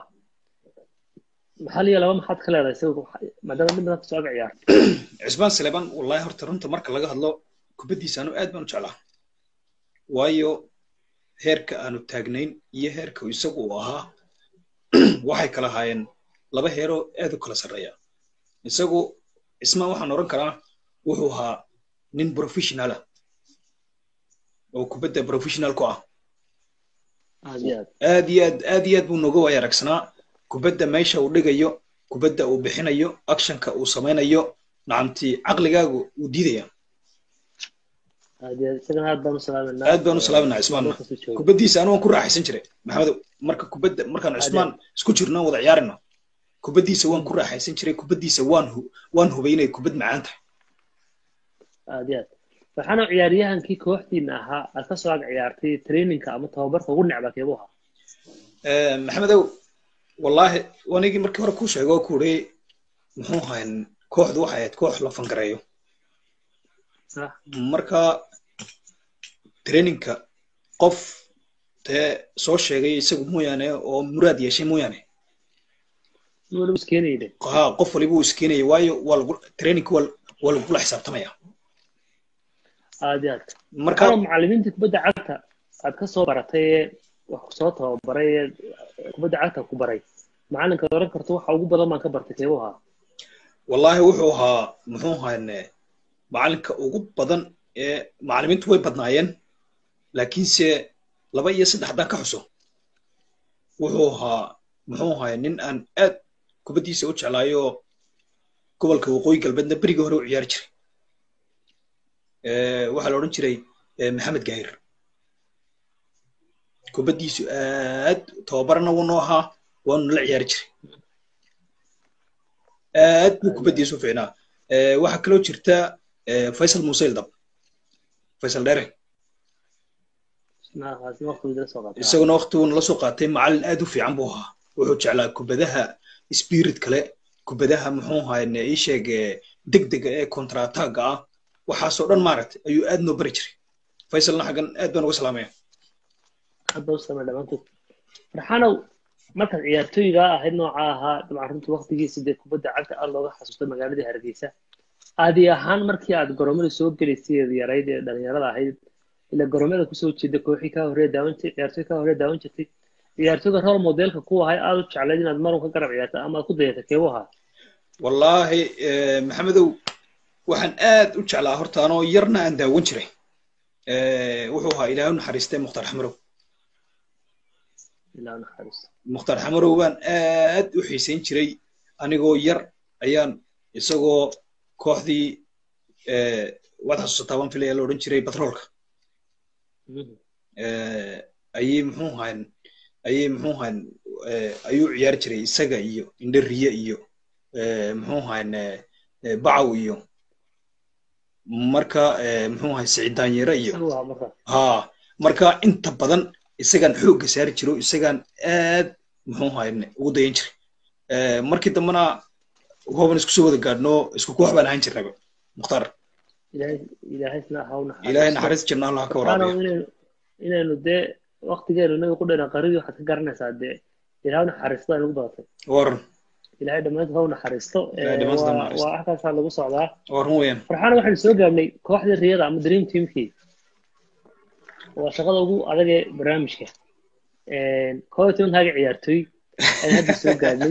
maxaa liya laba maxaad ka leedahay isaga maadaama mid badan kasoo aga ciyaartay cismaan saleban wallahi horta runta marka laga hadlo kubaddiisa anu aad baan u jeclaa waayo heerka aanu taagnayn iyo heerka isagu uu ahaa waxay kala haayeen laba heeroo aad u kala sarreeya isagu cismaan waxaan odhan karaa wuxuu ahaa nin professionalah oo kubadda professional ku ah aad iyo aad aad iyo aad aad iyo aad buu nooga waaya aragsanaa kubadda meesha uu dhigayo kubadda uu bixinayo actionka uu samaynayo nacamtii caqligaagu uu diidaya aad iyo aad isagana aad baan u salaaminaa aad baan u salaaminaa cismaan kubaddiisa anu waan ku raaxaysan jiray maxamedow marka kubadda markaan cismaan isku jirno wada ciyaarino kubaddiisa waan ku raaxaysan jiray kubaddiisa waan waan hubay inay kubad macaan tahay aad iyo aad waxaana ciyaaryahankii kooxdiina ahaa aad ka soo ag ciyaartay traininka ama tababarka ugu necba keebu ahaa maxamedow wallaahi wanigii markii hore kuu sheego ku uri muxuu ahayn kooxdu waxay ahayd koox la fangareeyo sax marka traininka qof dee soo sheegay isagu mooyaane oo muraad yeeshay mooyaane waliba iskeenayde ha qof waliba uu iskeenaya waayo waa lagu traininka waa waa lagula xisaabtamaya aad iyo aad marka marka macallimiintii kubadda cagta aad ka soo baratay ee wax kusoo tababaray ee kubadda cagta ku baray macalinka oran karto waxa ugu badan baan ka bartay keebu ahaa wallaahi wuxuu ahaa muxuu ahayne macalinka ugu badan ee macallimiintu way badnaayeen laakiinse laba iyo saddex haddaan ka xuso wuxuu ahaa muxuu ahay nin aan aad kubaddiisa u jeclaayo gobolka waqooyi galbeedna berigii hore u ciyaari jiray waxaa la odhan jiray maxamed gaahir kubaddiisu aad tababarana wuu noo ahaa waanu la ciyaari jiray aad buu kubaddiisu fiicnaa waxaa kaloo jirta faysal muuse ildab faysal dheere isaguna waqtiguuna la soo qaatay macallin aad u fiican buu ahaa wuxuu jeclaa kubadaha spirit kale kubadaha muxuu ahaye ii sheeg degdega ee contratagga ah waxaasoo dhan maaragtay ayuu aad noo bari jiray faysalna xaggan aad baan uga salaamaya hadda u samee dhammaantood farxanow markaad ciyaartooyga ahayd noocaa ahaa dabcan runtii waqtigiisa dee kubadda cagta aad looga xasuusta magaaladii hargeysa adi ahaan markii aad goromada soo gelaysay yarayd ee dhalinyarada ahayd ila goromada kusoo jeeda kooxii kaa horreeya daawan ciyaartooy kaa horreeya daawan jirtay ciyaartooyga role modelka ku ahay aad u jeclayd inaad marun ka garab ciyaarta ama aad ku dayata keebu ahaa wallaahi eh, maxamedow waxaan aad u jeclaa horta anoo yarna aan daawan jiray Eh, wuxuu ahaa ilaahu naxariistay mukhtaar xamarow ilaa naxariisto mukhtaar xamarow baan aad u xiisayn jiray anigoo yar ayaan isagoo kooxdii eh, waad xasuusataa waan filaya la odhan jiray batroolka Mhm. eh, ayay muxuu ahayn ayay muxuu ahayn eh, ayuu ciyaari jiray isaga iyo indhariye iyo eh, muxuu ahayn eh, eh, bacaw iyo marka eh, muxuu ahayn siciid daanyere iyo isagu waa marka ha marka inta badan isagaan xoogga saari jiro isagaan aad muxuu ahayn ugu dayan jiray Eh, markii dambena hooban isku soo wada gaadhno isku koox baan ahaan jirnaba mukhtaar ilaahay ilaahaysna ha u naxariisto ilaahay naxariis jirna allah ka waxaana waraabiya inaynu inaynu dee waqtigeenu inaga ku dheeran qaridii waxaad ka garanaysaa dee ilaahay u naxariisto ay nagu badatay waran ilaahay dhammaantood ha u naxariisto Ilaahay dhammaantood ha u waa naxariisto. waa halkaasaa lagu socdaa waran weeyaan farxaana waxaynu soo gaadhnay kooxdii riyada ama dream teamkii waa shaqada ugu adag ee barnaamijka koob iyo tobankaaga ciyaartooy ayaan hadda soo gaadhnay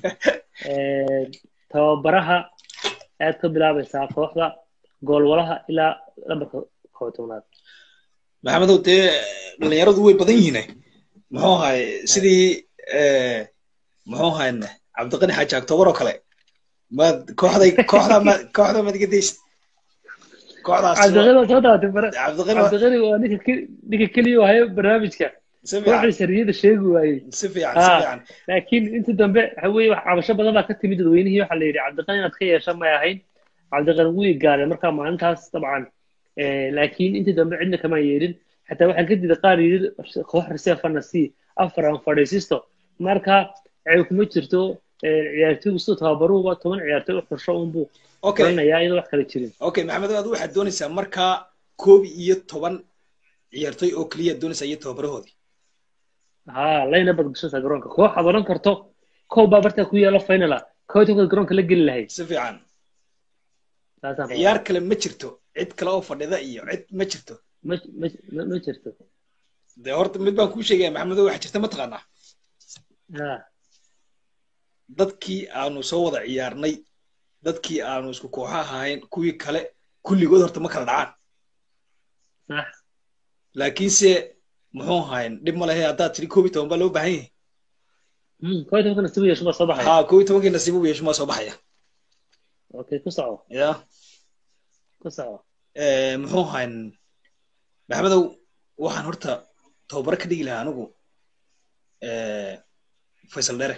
tababaraha aad ka bilaabaysaa kooxda goolwalaha ilaa lambarka koob iyo tobnaad maxamedow dee dhalinyaradu way badan yihiine muxuu ahay sidii eh, muxuu ahayn cabdiqani xaaji octobar oo kale maad kooxday kooxda ma kooxda maad iga daysid kooxdaas cabdiqani waa soo daawatay bara cabdiqani waa- cabdiqani waa ninka ke- ninka keliya oo hayo barnaamijka si fiican kooxda sariyada sheegi waayey si fiican si Ah. fiican laakiin inta dambe waxa weeye wax cabasho badan baa ka timid dadweynihii waxaa la yidhi cabdiqani inaad ka yeesha may ahayn cabdiqani wuu igaaday marka maalintaas dabcan Eh, laakiin intii dambe cidna kama yeelin xataa waxaan ka diiday qaar yidhi koox reservana si afar aan fadhiisisto marka ceeb kuma jirto eh, ciyaartooygu siduu tababaruhuba toban ciyaartooy u xursho unbuu okay garanayaa iyadoo wax kala jirin okay maxamedow adu waxaad doonaysaa markaa koob iyo toban ciyaartoy oo keliya doonaysaa iyo tababarahoodii ha layna badgashada garoonka koox aad odhan karto kow baa bartaa ku yaalo finala koob iyo tobanka garoonka la geli lahayd si fiican saasaan rabaa. ciyaar kale ma jirto cid kale oo fadhida iyo cid ma jirto ma ma ma- ma jirto dee horta mid baan kuu sheegaya maxamedow waxaa jirta mataqaanaa ha dadkii aanu soo wada ciyaarnay dadkii aanu isku kooxa ahayn kuwii kale kulligood horta ma kala dhacaan sax laakiinse muxuu ahayn dhib ma lehe haddaad tiri koob iyo toban baa loo baahan yahay Hmm, koob iyo tobanka nasiib yeesho baa soo baxay ha koob iyo tobankii nasiib u yeesho maa soo baxaya okay ku soco ya ku soco Eh, muxuu ahayn maxamedow waxaan horta tababaro ka dhigi lahaa anigu eh, faysal dhere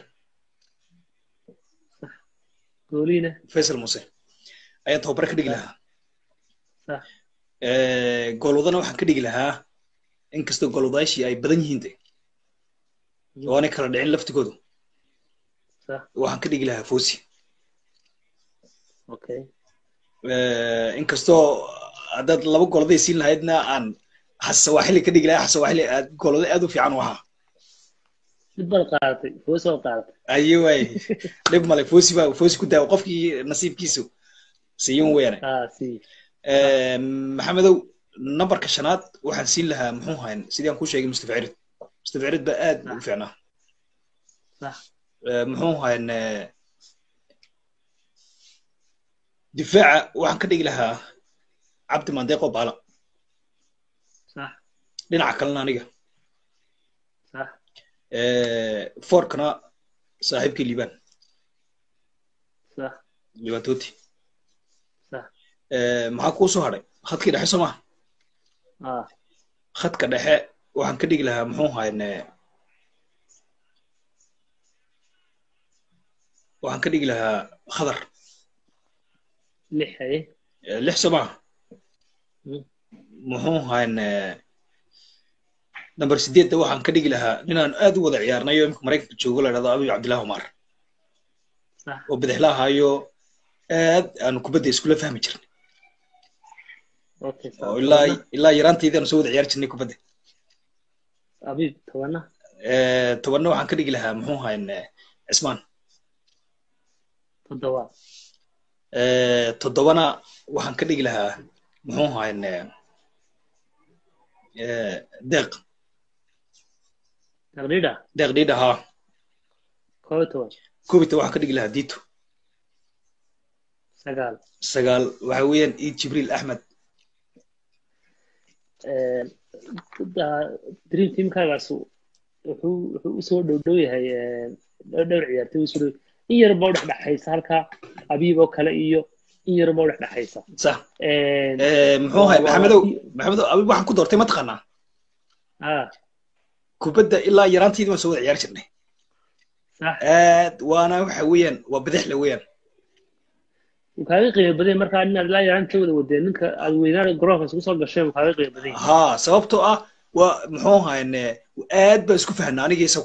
gooliina faysal muse ayaan tababaro ka dhigi lahaa sax Eh, goolwadana waxaan ka dhigi lahaa inkastoo goolwadaashii ay badan yihiin de oo aanay kala dhicin laftigoodu sax waxaan ka dhigi lahaa fosi okay Eh, inkastoo haddaad laba gooladay siin lahaydna aan xasawaaxili ka dhigi lahaa xasawaaxili aad goolada aad u fiican u ahaa mid baad qaadatay foos baad qaadatay aye waay dhib male fosi baa fosi ku daawo qofkii nasiibkiisu siiyan weeyane ah si Eh, maxamedow nambarka shanaad waxaan siin lahaa muxuu ahayn sidii aan kuu sheegay mustafa cirid mustafa cirid baa aad u fiicnaa sax Eh, muxuu ahayn eh, difaaca waxaan ka dhigi lahaa cabdi mandeeqo baala sax dhinaca kalena aniga sax Eh, forkana saaxiibkii liibaan sax liibaan tooti sax Eh, maxaa kuu soo hadhay khadkii dhexe soo maha ah khadka dhexe waxaan ka dhigi lahaa muxuu ahayn eh, waxaan ka dhigi lahaa khadar lix haye Eh, lix soo maha Hmm. muxuu ahayn eh, number sideedda waxaan ka dhigi lahaa ninaan aad u wada ciyaarnay oo imika maraykanka joogo la dhahdo abiy cabdillahi omar sax oo bidixla ahaayo aad aanu kubadda iskula fahmi jirnay okay sax oo ilaa ilaa yaraanteydii aanu soo wada ciyaari jirnay kubadda abiib tobana Eh, tobanna waxaan ka dhigi lahaa muxuu ahayn eh, cismaan toddoba Eh, toddobana waxaan ka dhigi lahaa muxuu ahayn eh, eh, deeq taqriida deeq dhiidha haa koob iyo toban koobita waxaan ka dhigi lahaa dito sagaal sagaal waxa weeyaan iid jibriil axmed Een, da- dream teamkaagaas wuxuu wuxuu usoo dhow dhow yahay een, dhowr dhowr ciyaartoy usoo dhow in yar baa udhexdhexaysa halka abiib oo kale iyo in yar baa udhexdhexaysa sax Een, Eh, muxuu ahay waa- maxamedow waa- maxamedow abi waxaan ku doortay mataqaanaa ah kubadda ilaa yaraantiidii waan soo wada ciyaar jirnay sax aad waana waxa weeyaan waa bidixle weeyaan wuu kaaga qiimo badan yahay markaa inaad ilaa yaraanta wada wadeen ninka aad weynaan garoonka isugu soo gasheen wuu kaaga qiimo badan yahay haa sababtoo ah waa muxuu ahayne aad baan isku fahnaa aniga isagu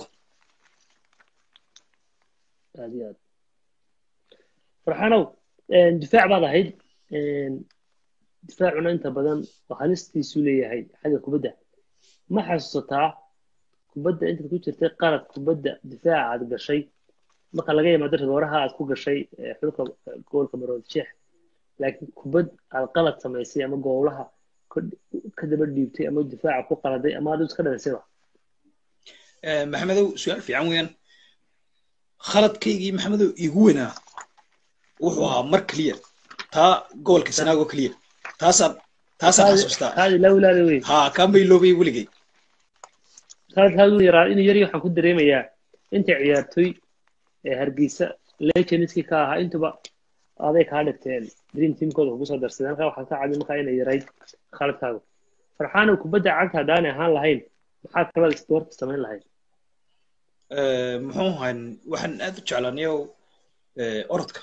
aad iyo aad farxanow een, difaac baad ahayd een, difaacuna inta badan waa halistiisu leeyahay xagga kubadda ma xasuusataa kubadda intaad ku jirtay qalad kubadda difaaca aad gashay marka laga yimaado rigooraha aad ku gashay ee, xulka eh, goolka marood jeex laakiin kubad aad qalad samaysay ama goolaha ka- ka daba dhiibtay ama difaaca ku qaladay ama aad iska dhalisayba Eh, maxamedow su-aal fiican weeyaan khaladkaygii maxamedow igu weynaa wuxuu ahaa mar keliya taa gobolka sanaago keliya taasaan taasaan xasuustaa kaadi lawlaada wey haa kaan bay loobay weligay kaadkaadu yaraa inuu yari waxaan ku dareemayaa inta ciyaartoy ee hargeysa legendskii ka ahaa intuba aday kaa dhigteen dream teamkooda kugu soo darsadeen halkaa waxaa ka cadi markaa inay yarayd khaladkaagu farxaanow kubadda cagta haddaanay ahaan lahayn maxaa kalada isboorta samayn lahayd Eh, muxuu ahayn waxaan aad u jeclaanayo eh, orodka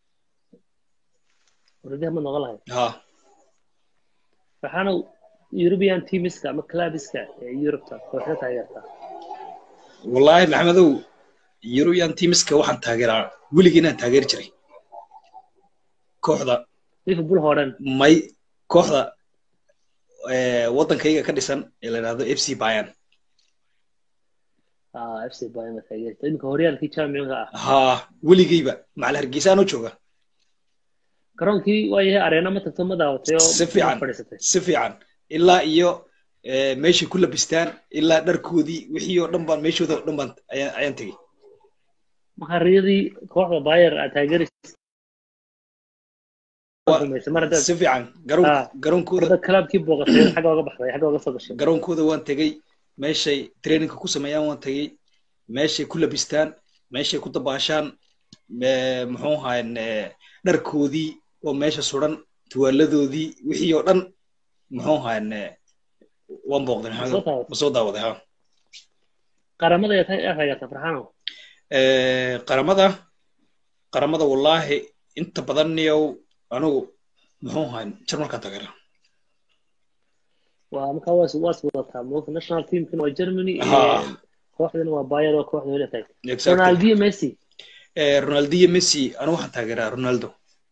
waradiha ma noqon lahayd haa farxaanow european teamiska ama clubiska ee yurubta kooxda taageertaa wallaahi maxamedow european teamska waxaan taageeraa weligii inaan taageeri jiray kooxda liverpool hoo dhan may kooxda eh, waddankayga ka dhisan ee la yidhahdo f c bayan ah fc bayama taageerta iminka horyaalkii championka ah haa weligeyba macal hargeysaan u jooga garoonkii waayahay areena ma tagto ma daawatay oo Si fiican. ma fadhiisatay si fiican ilaa iyo eh, meeshay ku labistaan ilaa dharkoodii wixii oo dhan baan meeshooda oo dhan baan ayaan ayaan tegey makariyadii kooxda bayer aad taageeraysa Waa- rumaysay mar haddaad si fiican garoon Ah. garoonkooda haddaad clubkii booqatay xagga oga baxday xagga oga soo gashay garoonkooda waan tegey meeshay trainingka ku sameeyaan waan tegey meeshay ku labistaan meeshay ku dabaashaan me- muxuu ahayn eh, dharkoodii oo meesha suran tuwaaladoodii wixii oo dhan muxuu ahayn eh, waan booqday soo maxamed taabatay ma soo daawaday ha qaramada ayaa ta- aad taageerta farxaanow Eh, qaramada qaramada wallaahi inta badan niyow anigu muxuu ahayn jarmalkaan taageera waa markaa waas waas wadataa moogta national teamkina waa germany Ah. ee, kooxdana waa bayer oo kooxda weli tag Exactly. ronaldio messi Eh, ronaldiyo messi anigu waxaan taageeraa ronaldo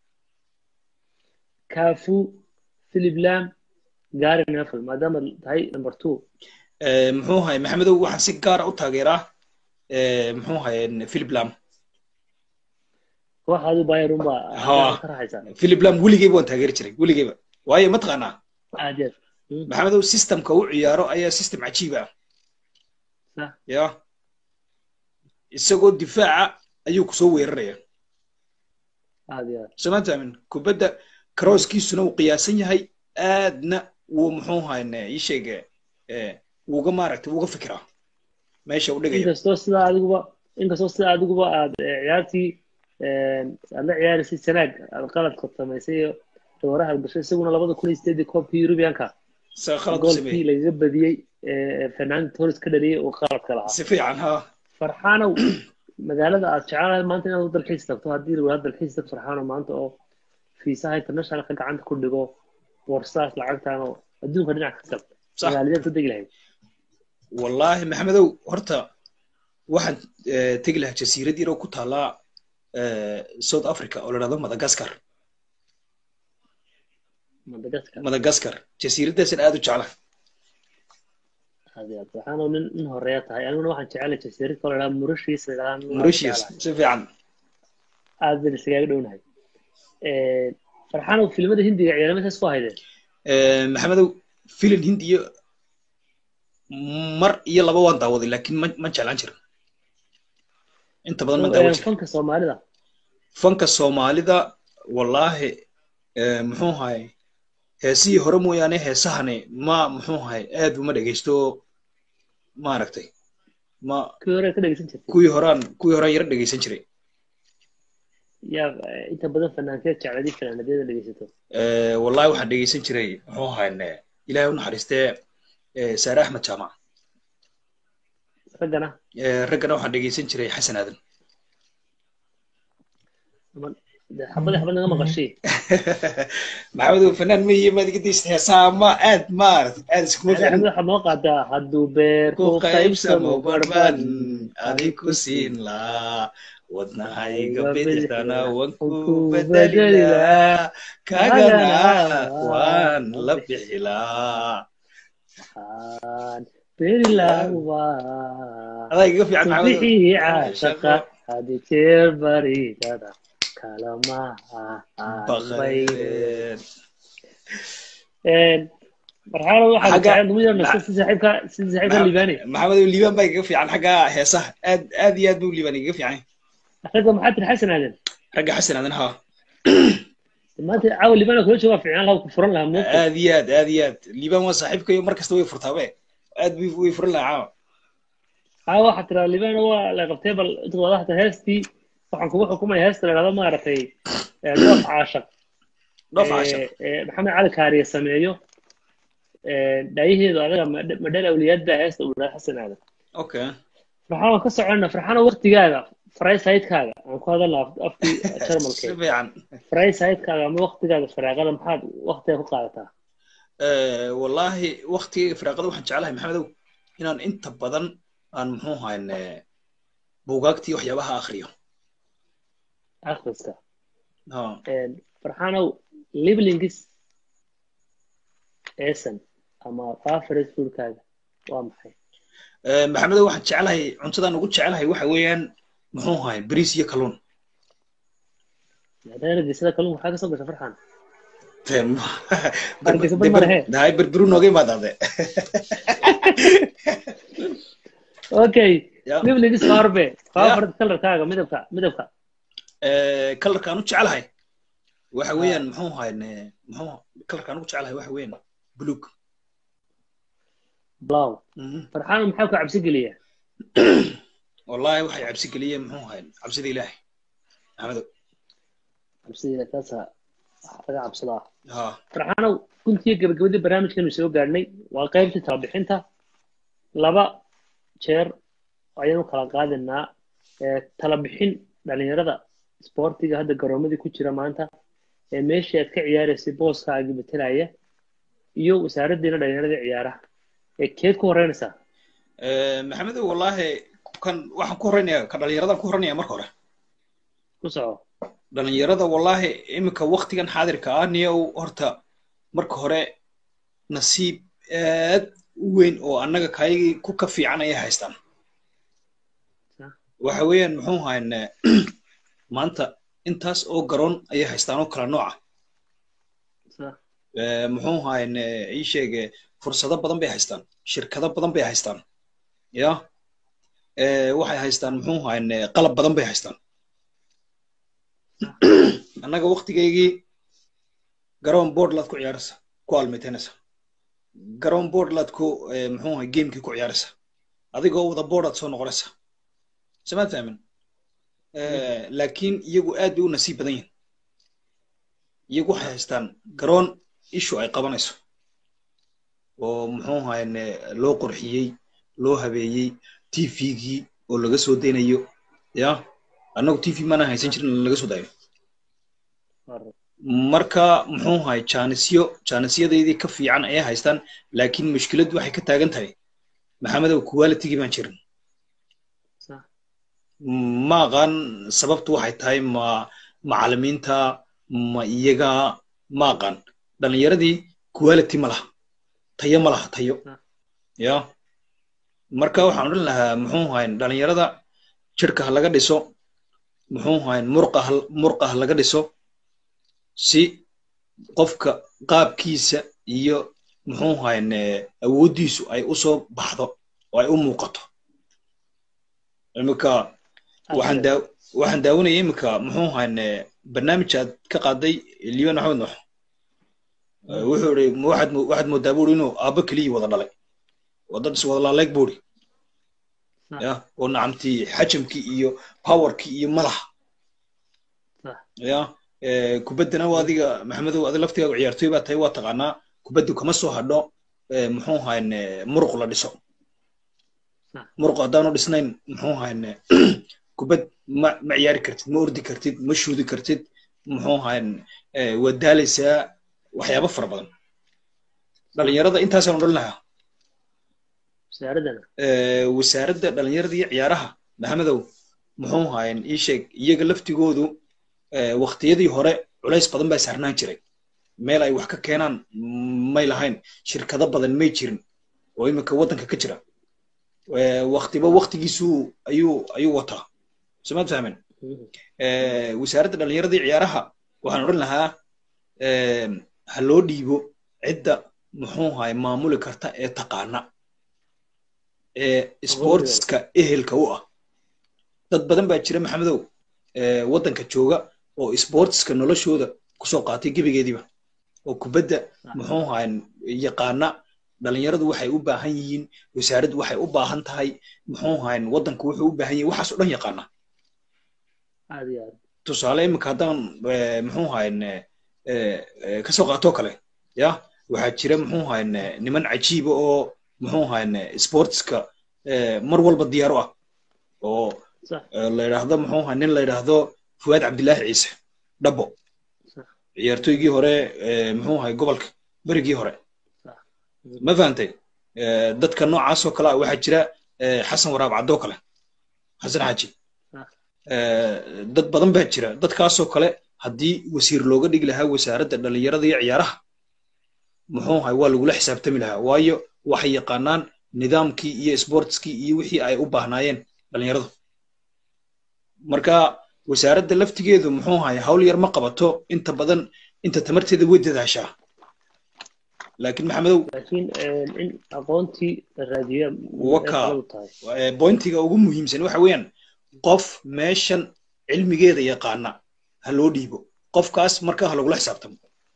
cafu philip lam gary neville maadaama tahay number two Eh, muxuu ahay maxamedow waxaan si gaara u taageeraa eh, muxuu ahay philip lam kooxaadu bayer unbaa Ha. ka raxaysaa philip lam weligeyba waan taageeri jiray weligeyba waayo mataqaanaa aad iyo aad Mm. maxamedow systemka u ciyaaro ayaa system cajiib ah Sax. ya isagoo difaaca ayuu kusoo weeraraya aad iyo aad sooma taamin kubadda crosskiisuna uu qiyaasan yahay aadna wuu muxuu ahayn ii sheege eh, wuuga maaragtay wuuga fikiraa meesha u dhigaya inkastoo sidaa adiguba inkastoo sidaa adiguba aad eh, ciyaartii eh, aad la ciyaaraysay sanaag aad qaladka samaysay iyo dooraha aad gashay isaguna labada kun iyo sideedii koobkii Europeanka sa khalad u goolkii sameeyey lagaga badiyey ee Fernando Torres ka dhaliyay oo qaladka lahaa si fiican ha farxaanow magaalada aad jecelahay maanta inaad u dalxiis tagto haddii la wadaad dalxiis tag farxaanow maanta oo fiisaha internationalka gacanta ku dhigo boorsaas lacagtaan oo adduunka dhinac ka tag Sax. magaaladeed ku degi lahayd wallaahi maxamedow horta waxaan eh, tegi lahaa jasiirad yar oo ku taallaa eh, south africa oo la dhahdo madagascar Madagascar madagascar jasiiraddaasaan aad u jecla aad iyo aad farxaanow nin nin horeeya tahay aniguna waxaan jecelahay jasiirad kale la Mauritius la yidhaahdo mauritius si fiican aad baan iskaga dhownahay Eh, farxaanow filimada hindiga ciyaaramasaas ku haydeen Eh, maxamedow filim hindiyo mar iyo laba waan daawaday laakiin ma ma jeclaan jirin inta badan ma daawan jirin fanka soomaalida fanka soomaalida wallaahi muxuu ahay heesihii hore mooyaane heesahani ma muxuu ahay aad uma dhegeysto maaragtay ma kuwii hore ka dhegeysan jirtay kuwii horaan kuwii horaan yara dhegeysan jiray yaa inta badan fanaankeed jecladii fanaanadyada dhegeysato wallahi waxaan dhegeysan jiray muxuu ahayn ilaahay u naxariistee saare axmed jaamac raggana raggana waxaan dhegeysan jiray xasan aadan xabada xabad naga maqashay maxamed fanaan ma yihi maad iga deysta heesaa ma aad maarata aad iskuma xabad waxaad noo qaadaa hadduu beer ku qaybsamo barban adig ku siin laa wadnahayga bidixdana wan ku bedelilaa kagana waan la bixilaa adaa igaga fiican bixii caashaqa hadi jeer baridada kalamaha marxalad waxaa jecel dumida nasto si saaxiibka si saaxiibka liibaani maxamed liibaan baa igaga fiican xagga heesaha aad aad iyo aad buu liibaan igaga fiican ragga maxaa tiri xasan aadan ragga xasan aadan haa maanta caawa liibaana kula joogaa fiican laha ku furan lahaa moogta aad iyo aad aad iyo aad liibaan waa saaxiibkayo mar kasta way furtaabe aad bay way furan lahaa caawa caawa waxaa tiraa liibaana waa la qabtay bal inta wada hata heestii waxaan kugu xukumaya heesta la dhahdo maaragtay dhoof caashaq dhoof caashaq maxamed cali kaariye sameeyo dhaayaheedu adaga madhal awliyaad baa heesta uu dhahay xasan aadan okay farxaan waan ka soconna farxaana waktigaaga faraysaydkaaga aan ku hadalna afkii jarmalke si fiican faraysaydkaaga ama waktigaaga faraaqada maxaad waktiga ku qaadataa wallaahi waktigayga firaaqada waxaan jeclahay maxamedow inaan inta badan aan muxuu ahayn buugaagtii waxyaabaha akriyo akhriska farxaanow liblingis esan ama favorite foodkaaga waa maxay maxamedow waxaan jeclahay cuntadaan ugu jeclahay waxa weeyaan muxuu ahay bariis iyo kalluun hargeysada kalluun waxaa kasoo gasha farxaan hay berberu nooga imaadaade okay liblingis faarbe favorite colorkaaga midabka midabka kalarkaan u jeclahay waxa weeyaan muxuu ahay muxuu kalarkaan ugu jeclahay waxa weeyaan buluug blow farxaan maxaa ku cabsi geliya wallahi waxay cabsi geliyeen muxuu ahay cabsida ilaahay maxamedow cabsida kaasa laga cabsadaa ha farxaanow guntiyo gabagabadii barnaamijkanu soo gaadhnay waa qaybtii talabixinta laba jeer ayaanu kala qaadinaa talabixin dhalinyarada sportiga hadda garoomadii ku jira maanta ee meeshii aad ka ciyaaraysay booskaagii betelaya iyo wasaaraddiina dhalinyarada ciyaaraha ee keed ku horeynaysaa maxamedow wallahi kan waxaan ku horeynaya kan dhalinyaradan ku horeynaya marka hore ku soco dhalinyarada wallahi iminka waktigan xaadirka ah niyow horta marka hore nasiib aad u weyn oo annaga kaygii ku ka fiican ayay haystaan waxa weeyaan muxuu ahayn maanta intaas oo garoon ayay haystaan oo kala nooca muxuu ahayn ii sheege fursado badan bay haystaan shirkado badan bay haystaan ya waxay haystaan muxuu ahayn qalab badan bay haystaan annaga waktigaygii garoon boardlaad ku ciyaaraysa ku almiteynaysa garoon boardlaad ku muxuu ahay gamekii ku ciyaaraysa adigoo wada boardaad soo noqonaysa samaad fahmin laakiin iyagu aad bay u nasiib badan yihin iyagu waxay haystaan garoon ishu ay qabanayso oo muxuu ahayn loo qurxiyey loo habeeyey tvgii oo laga soo daynayo ya annagu tv maana haysan jirin laga soo daayo marka muxuu ahay jaanisyo jaanisyadeydii ka fiican ayay haystaan laakiin mushkiladdu waxay ka taagan tahay maxamedow qualitygii baan jirin ma aqaan sababtu waxay tahay ma macalimiinta ma iyaga ma aqaan dhalinyaradii quality ma laha tayo ma laha tayo ya marka waxaan odhan lahaa muxuu ahayn dhalinyarada jirka ha laga dhiso muxuu ahayn murqa murqa ha laga dhiso si qofka qaabkiisa iyo muxuu ahayn awooddiisu ay u soo baxdo oo ay u muuqato iminka waxaan daa waxaan daawanayay iminka muxuu ahaan barnaamij aad ka qaaday liban maxamed nuux wuxuu iri waxaad waxaad moodaa buuri inuu aabbo keliya wada dhalay oo dad is wada laaleeg buuri ya oo nacamtii xajamkii iyo powerkii iyo madaxa ya kubaddana waa adiga maxamedow adi laftigaaga ciyaartoy baa tahay waa taqaanaa kubaddu kama soo hadho muxuu ahaan muruq la dhiso muruq haddaanu dhisnayn muxuu ahaan kubad ma ma ciyaari kartid ma ordi kartid ma shuudi kartid muxuu ahaan waad daalaysaa waxyaabo fara badan dhalinyarada intaasaan odhan lahaa wasaaradda dhalinyarada iyo ciyaaraha maxamedow muxuu ahayn ii sheeg iyaga laftigoodu waktiyadii hore culays badan baa saarnaan jiray meel ay wax ka keenaan may lahayn shirkado badan may jirin oo iminka waddanka ka jira waktiba waktigiisu ayuu ayuu wataa somaad fahmen wasaaradda dhalinyarada iyo ciyaaraha waxaan odhan lahaa ha loo dhiibo cidda muxuu ahay maamuli karta ee taqaana ee sportska ehelka u ah dad badan baa jira maxamedow waddanka jooga oo sportska noloshooda kusoo qaatay gebigeediiba oo kubadda muxuu ahay yaqaana dhalinyaradu waxay u baahan yihiin wasaaraddu waxay u baahan tahay muxuu ahay waddanku wuxuu u baahan yahay waxaas o dhan yaqaana tusaale iminka haddaan muxuu ahay kasoo qaatoo kale ya waxaa jira muxuu ahay niman cajiiba oo muxuu ahay sportska mar walba diyaaro ah oo la yidhaahdo muxuu ahay nin la yidhaahdo fuwaad cabdillaahi ciise dhabo ciyaartoygii hore muxuu ahay gobolka berigii hore ma fahantay dadka noocaasoo kale ah waxaa jira xasan waraab caddoo kale xasan xaaji dad badan baa jira dadkaasoo kale haddii wasiir looga dhigi lahaa wasaaradda dhalinyarada iyo ciyaaraha muxuu ahay waa lagula xisaabtami lahaa waayo waxay yaqaanaan nidaamkii iyo sportskii iyo wixii ay u baahnaayeen dhalinyaradu marka wasaaradda laftigeedu muxuu ahay hawl yar ma qabato inta badan inta tamarteeda way dadaashaa laakiin maxamedow laakiin in aqoontii la raadiyo waka bointiga ugu muhiimsan waxa weeyaan qof meeshan cilmigeeda yaqaana ha loo dhiibo qofkaas markaa ha lagula xisaabtamo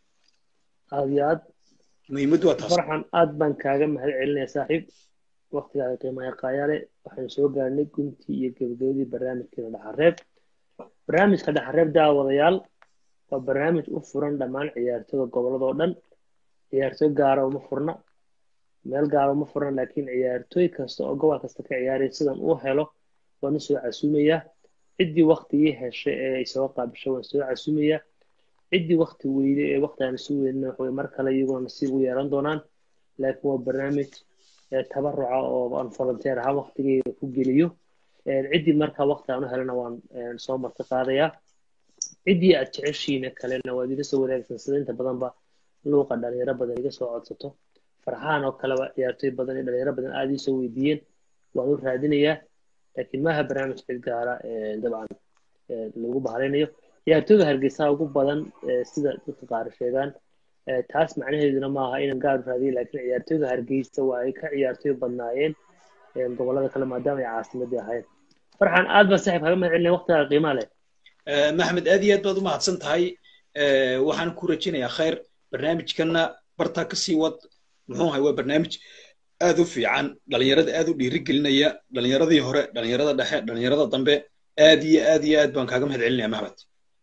aad iyo aad muhiimaddu waa taas farxan aad baan kaaga mahad celinaya saaxiib waktigaaga qiimaha qaayaale waxaan soo gaarnay guntii iyo gebagabadii barnaamijkeena dhaxareeb barnaamijka dhaxareeb daawadayaal waa barnaamij u furan dhammaan ciyaartooyda gobolladoo dhan ciyaartooy gaara uma furna meel gaara uma furna laakiin ciyaartooy kasta oo gobol kasta ka ciyaaraya sidan uu helo waan soo casuumayaa ciddii waktigii heshay ee ay soo qaabisho waan soo casuumayaa ciddii wakti weyde ee wakti aan isu weydina waxaway mar kale iyaguna nasiib u yeelan doonaan laakiin waa barnaamij tabaruca oo aan volunteer ahaan waktigeyga ku geliyo ciddii markaa wakti aan u helana waan soo marti qaadayaa ciddii aad jeceshiina kalena waad iga soo wanaagsan sida inta badanba luuqa dhalinyaro badan iga soo codsato farxaan oo kaleba ciyaartooy badan iyo dhalinyaro badan aad ii soo weydiiyeen waan u raadinayaa laakiin maaha barnaamij cid gaara dabcan lagu bahalinayo ciyaartooyga hargeysaha ugu badan sida dadka qaar sheegaan taas macnaheeduna maaha inaan gaar u raadiyo laakiin ciyaartooyga hargeysa waa ay ka ciyaartooy badnaayeen gobolada kale maadaama ay caasimadii ahayn farxan aad baa saaxiib kaga mahad celinaya waqtigaaga qiimaha leh maxamed aad iyo aad baad u mahadsan tahay waxaan ku rajinayaa khayr barnaamijkana bartaa kasii wad muxuu ahay waa barnaamij aad u fiican dhalinyarada aad u dhiirigelinaya dhalinyaradii hore dhalinyarada dhexe dhalinyarada dambe aad iyo aad iyo aad baan kaaga mahad celinaya maxmed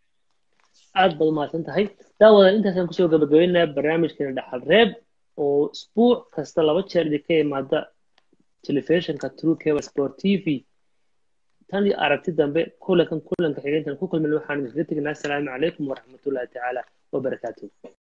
aad baad umahadsan tahay daawadan intaasaan kusoo gabagabeynaya barnaamijkeena dhaxal reeb oo isbuuc kasta laba jeer idinka imaada telefishinka true cable sport t v tan iyo aragti dambe kulankan kulanka xigeentan ku kulmin waxaan idinkaga tegnaa asalaamu calaykum waraxmatullahi tacaala wabarakaatuh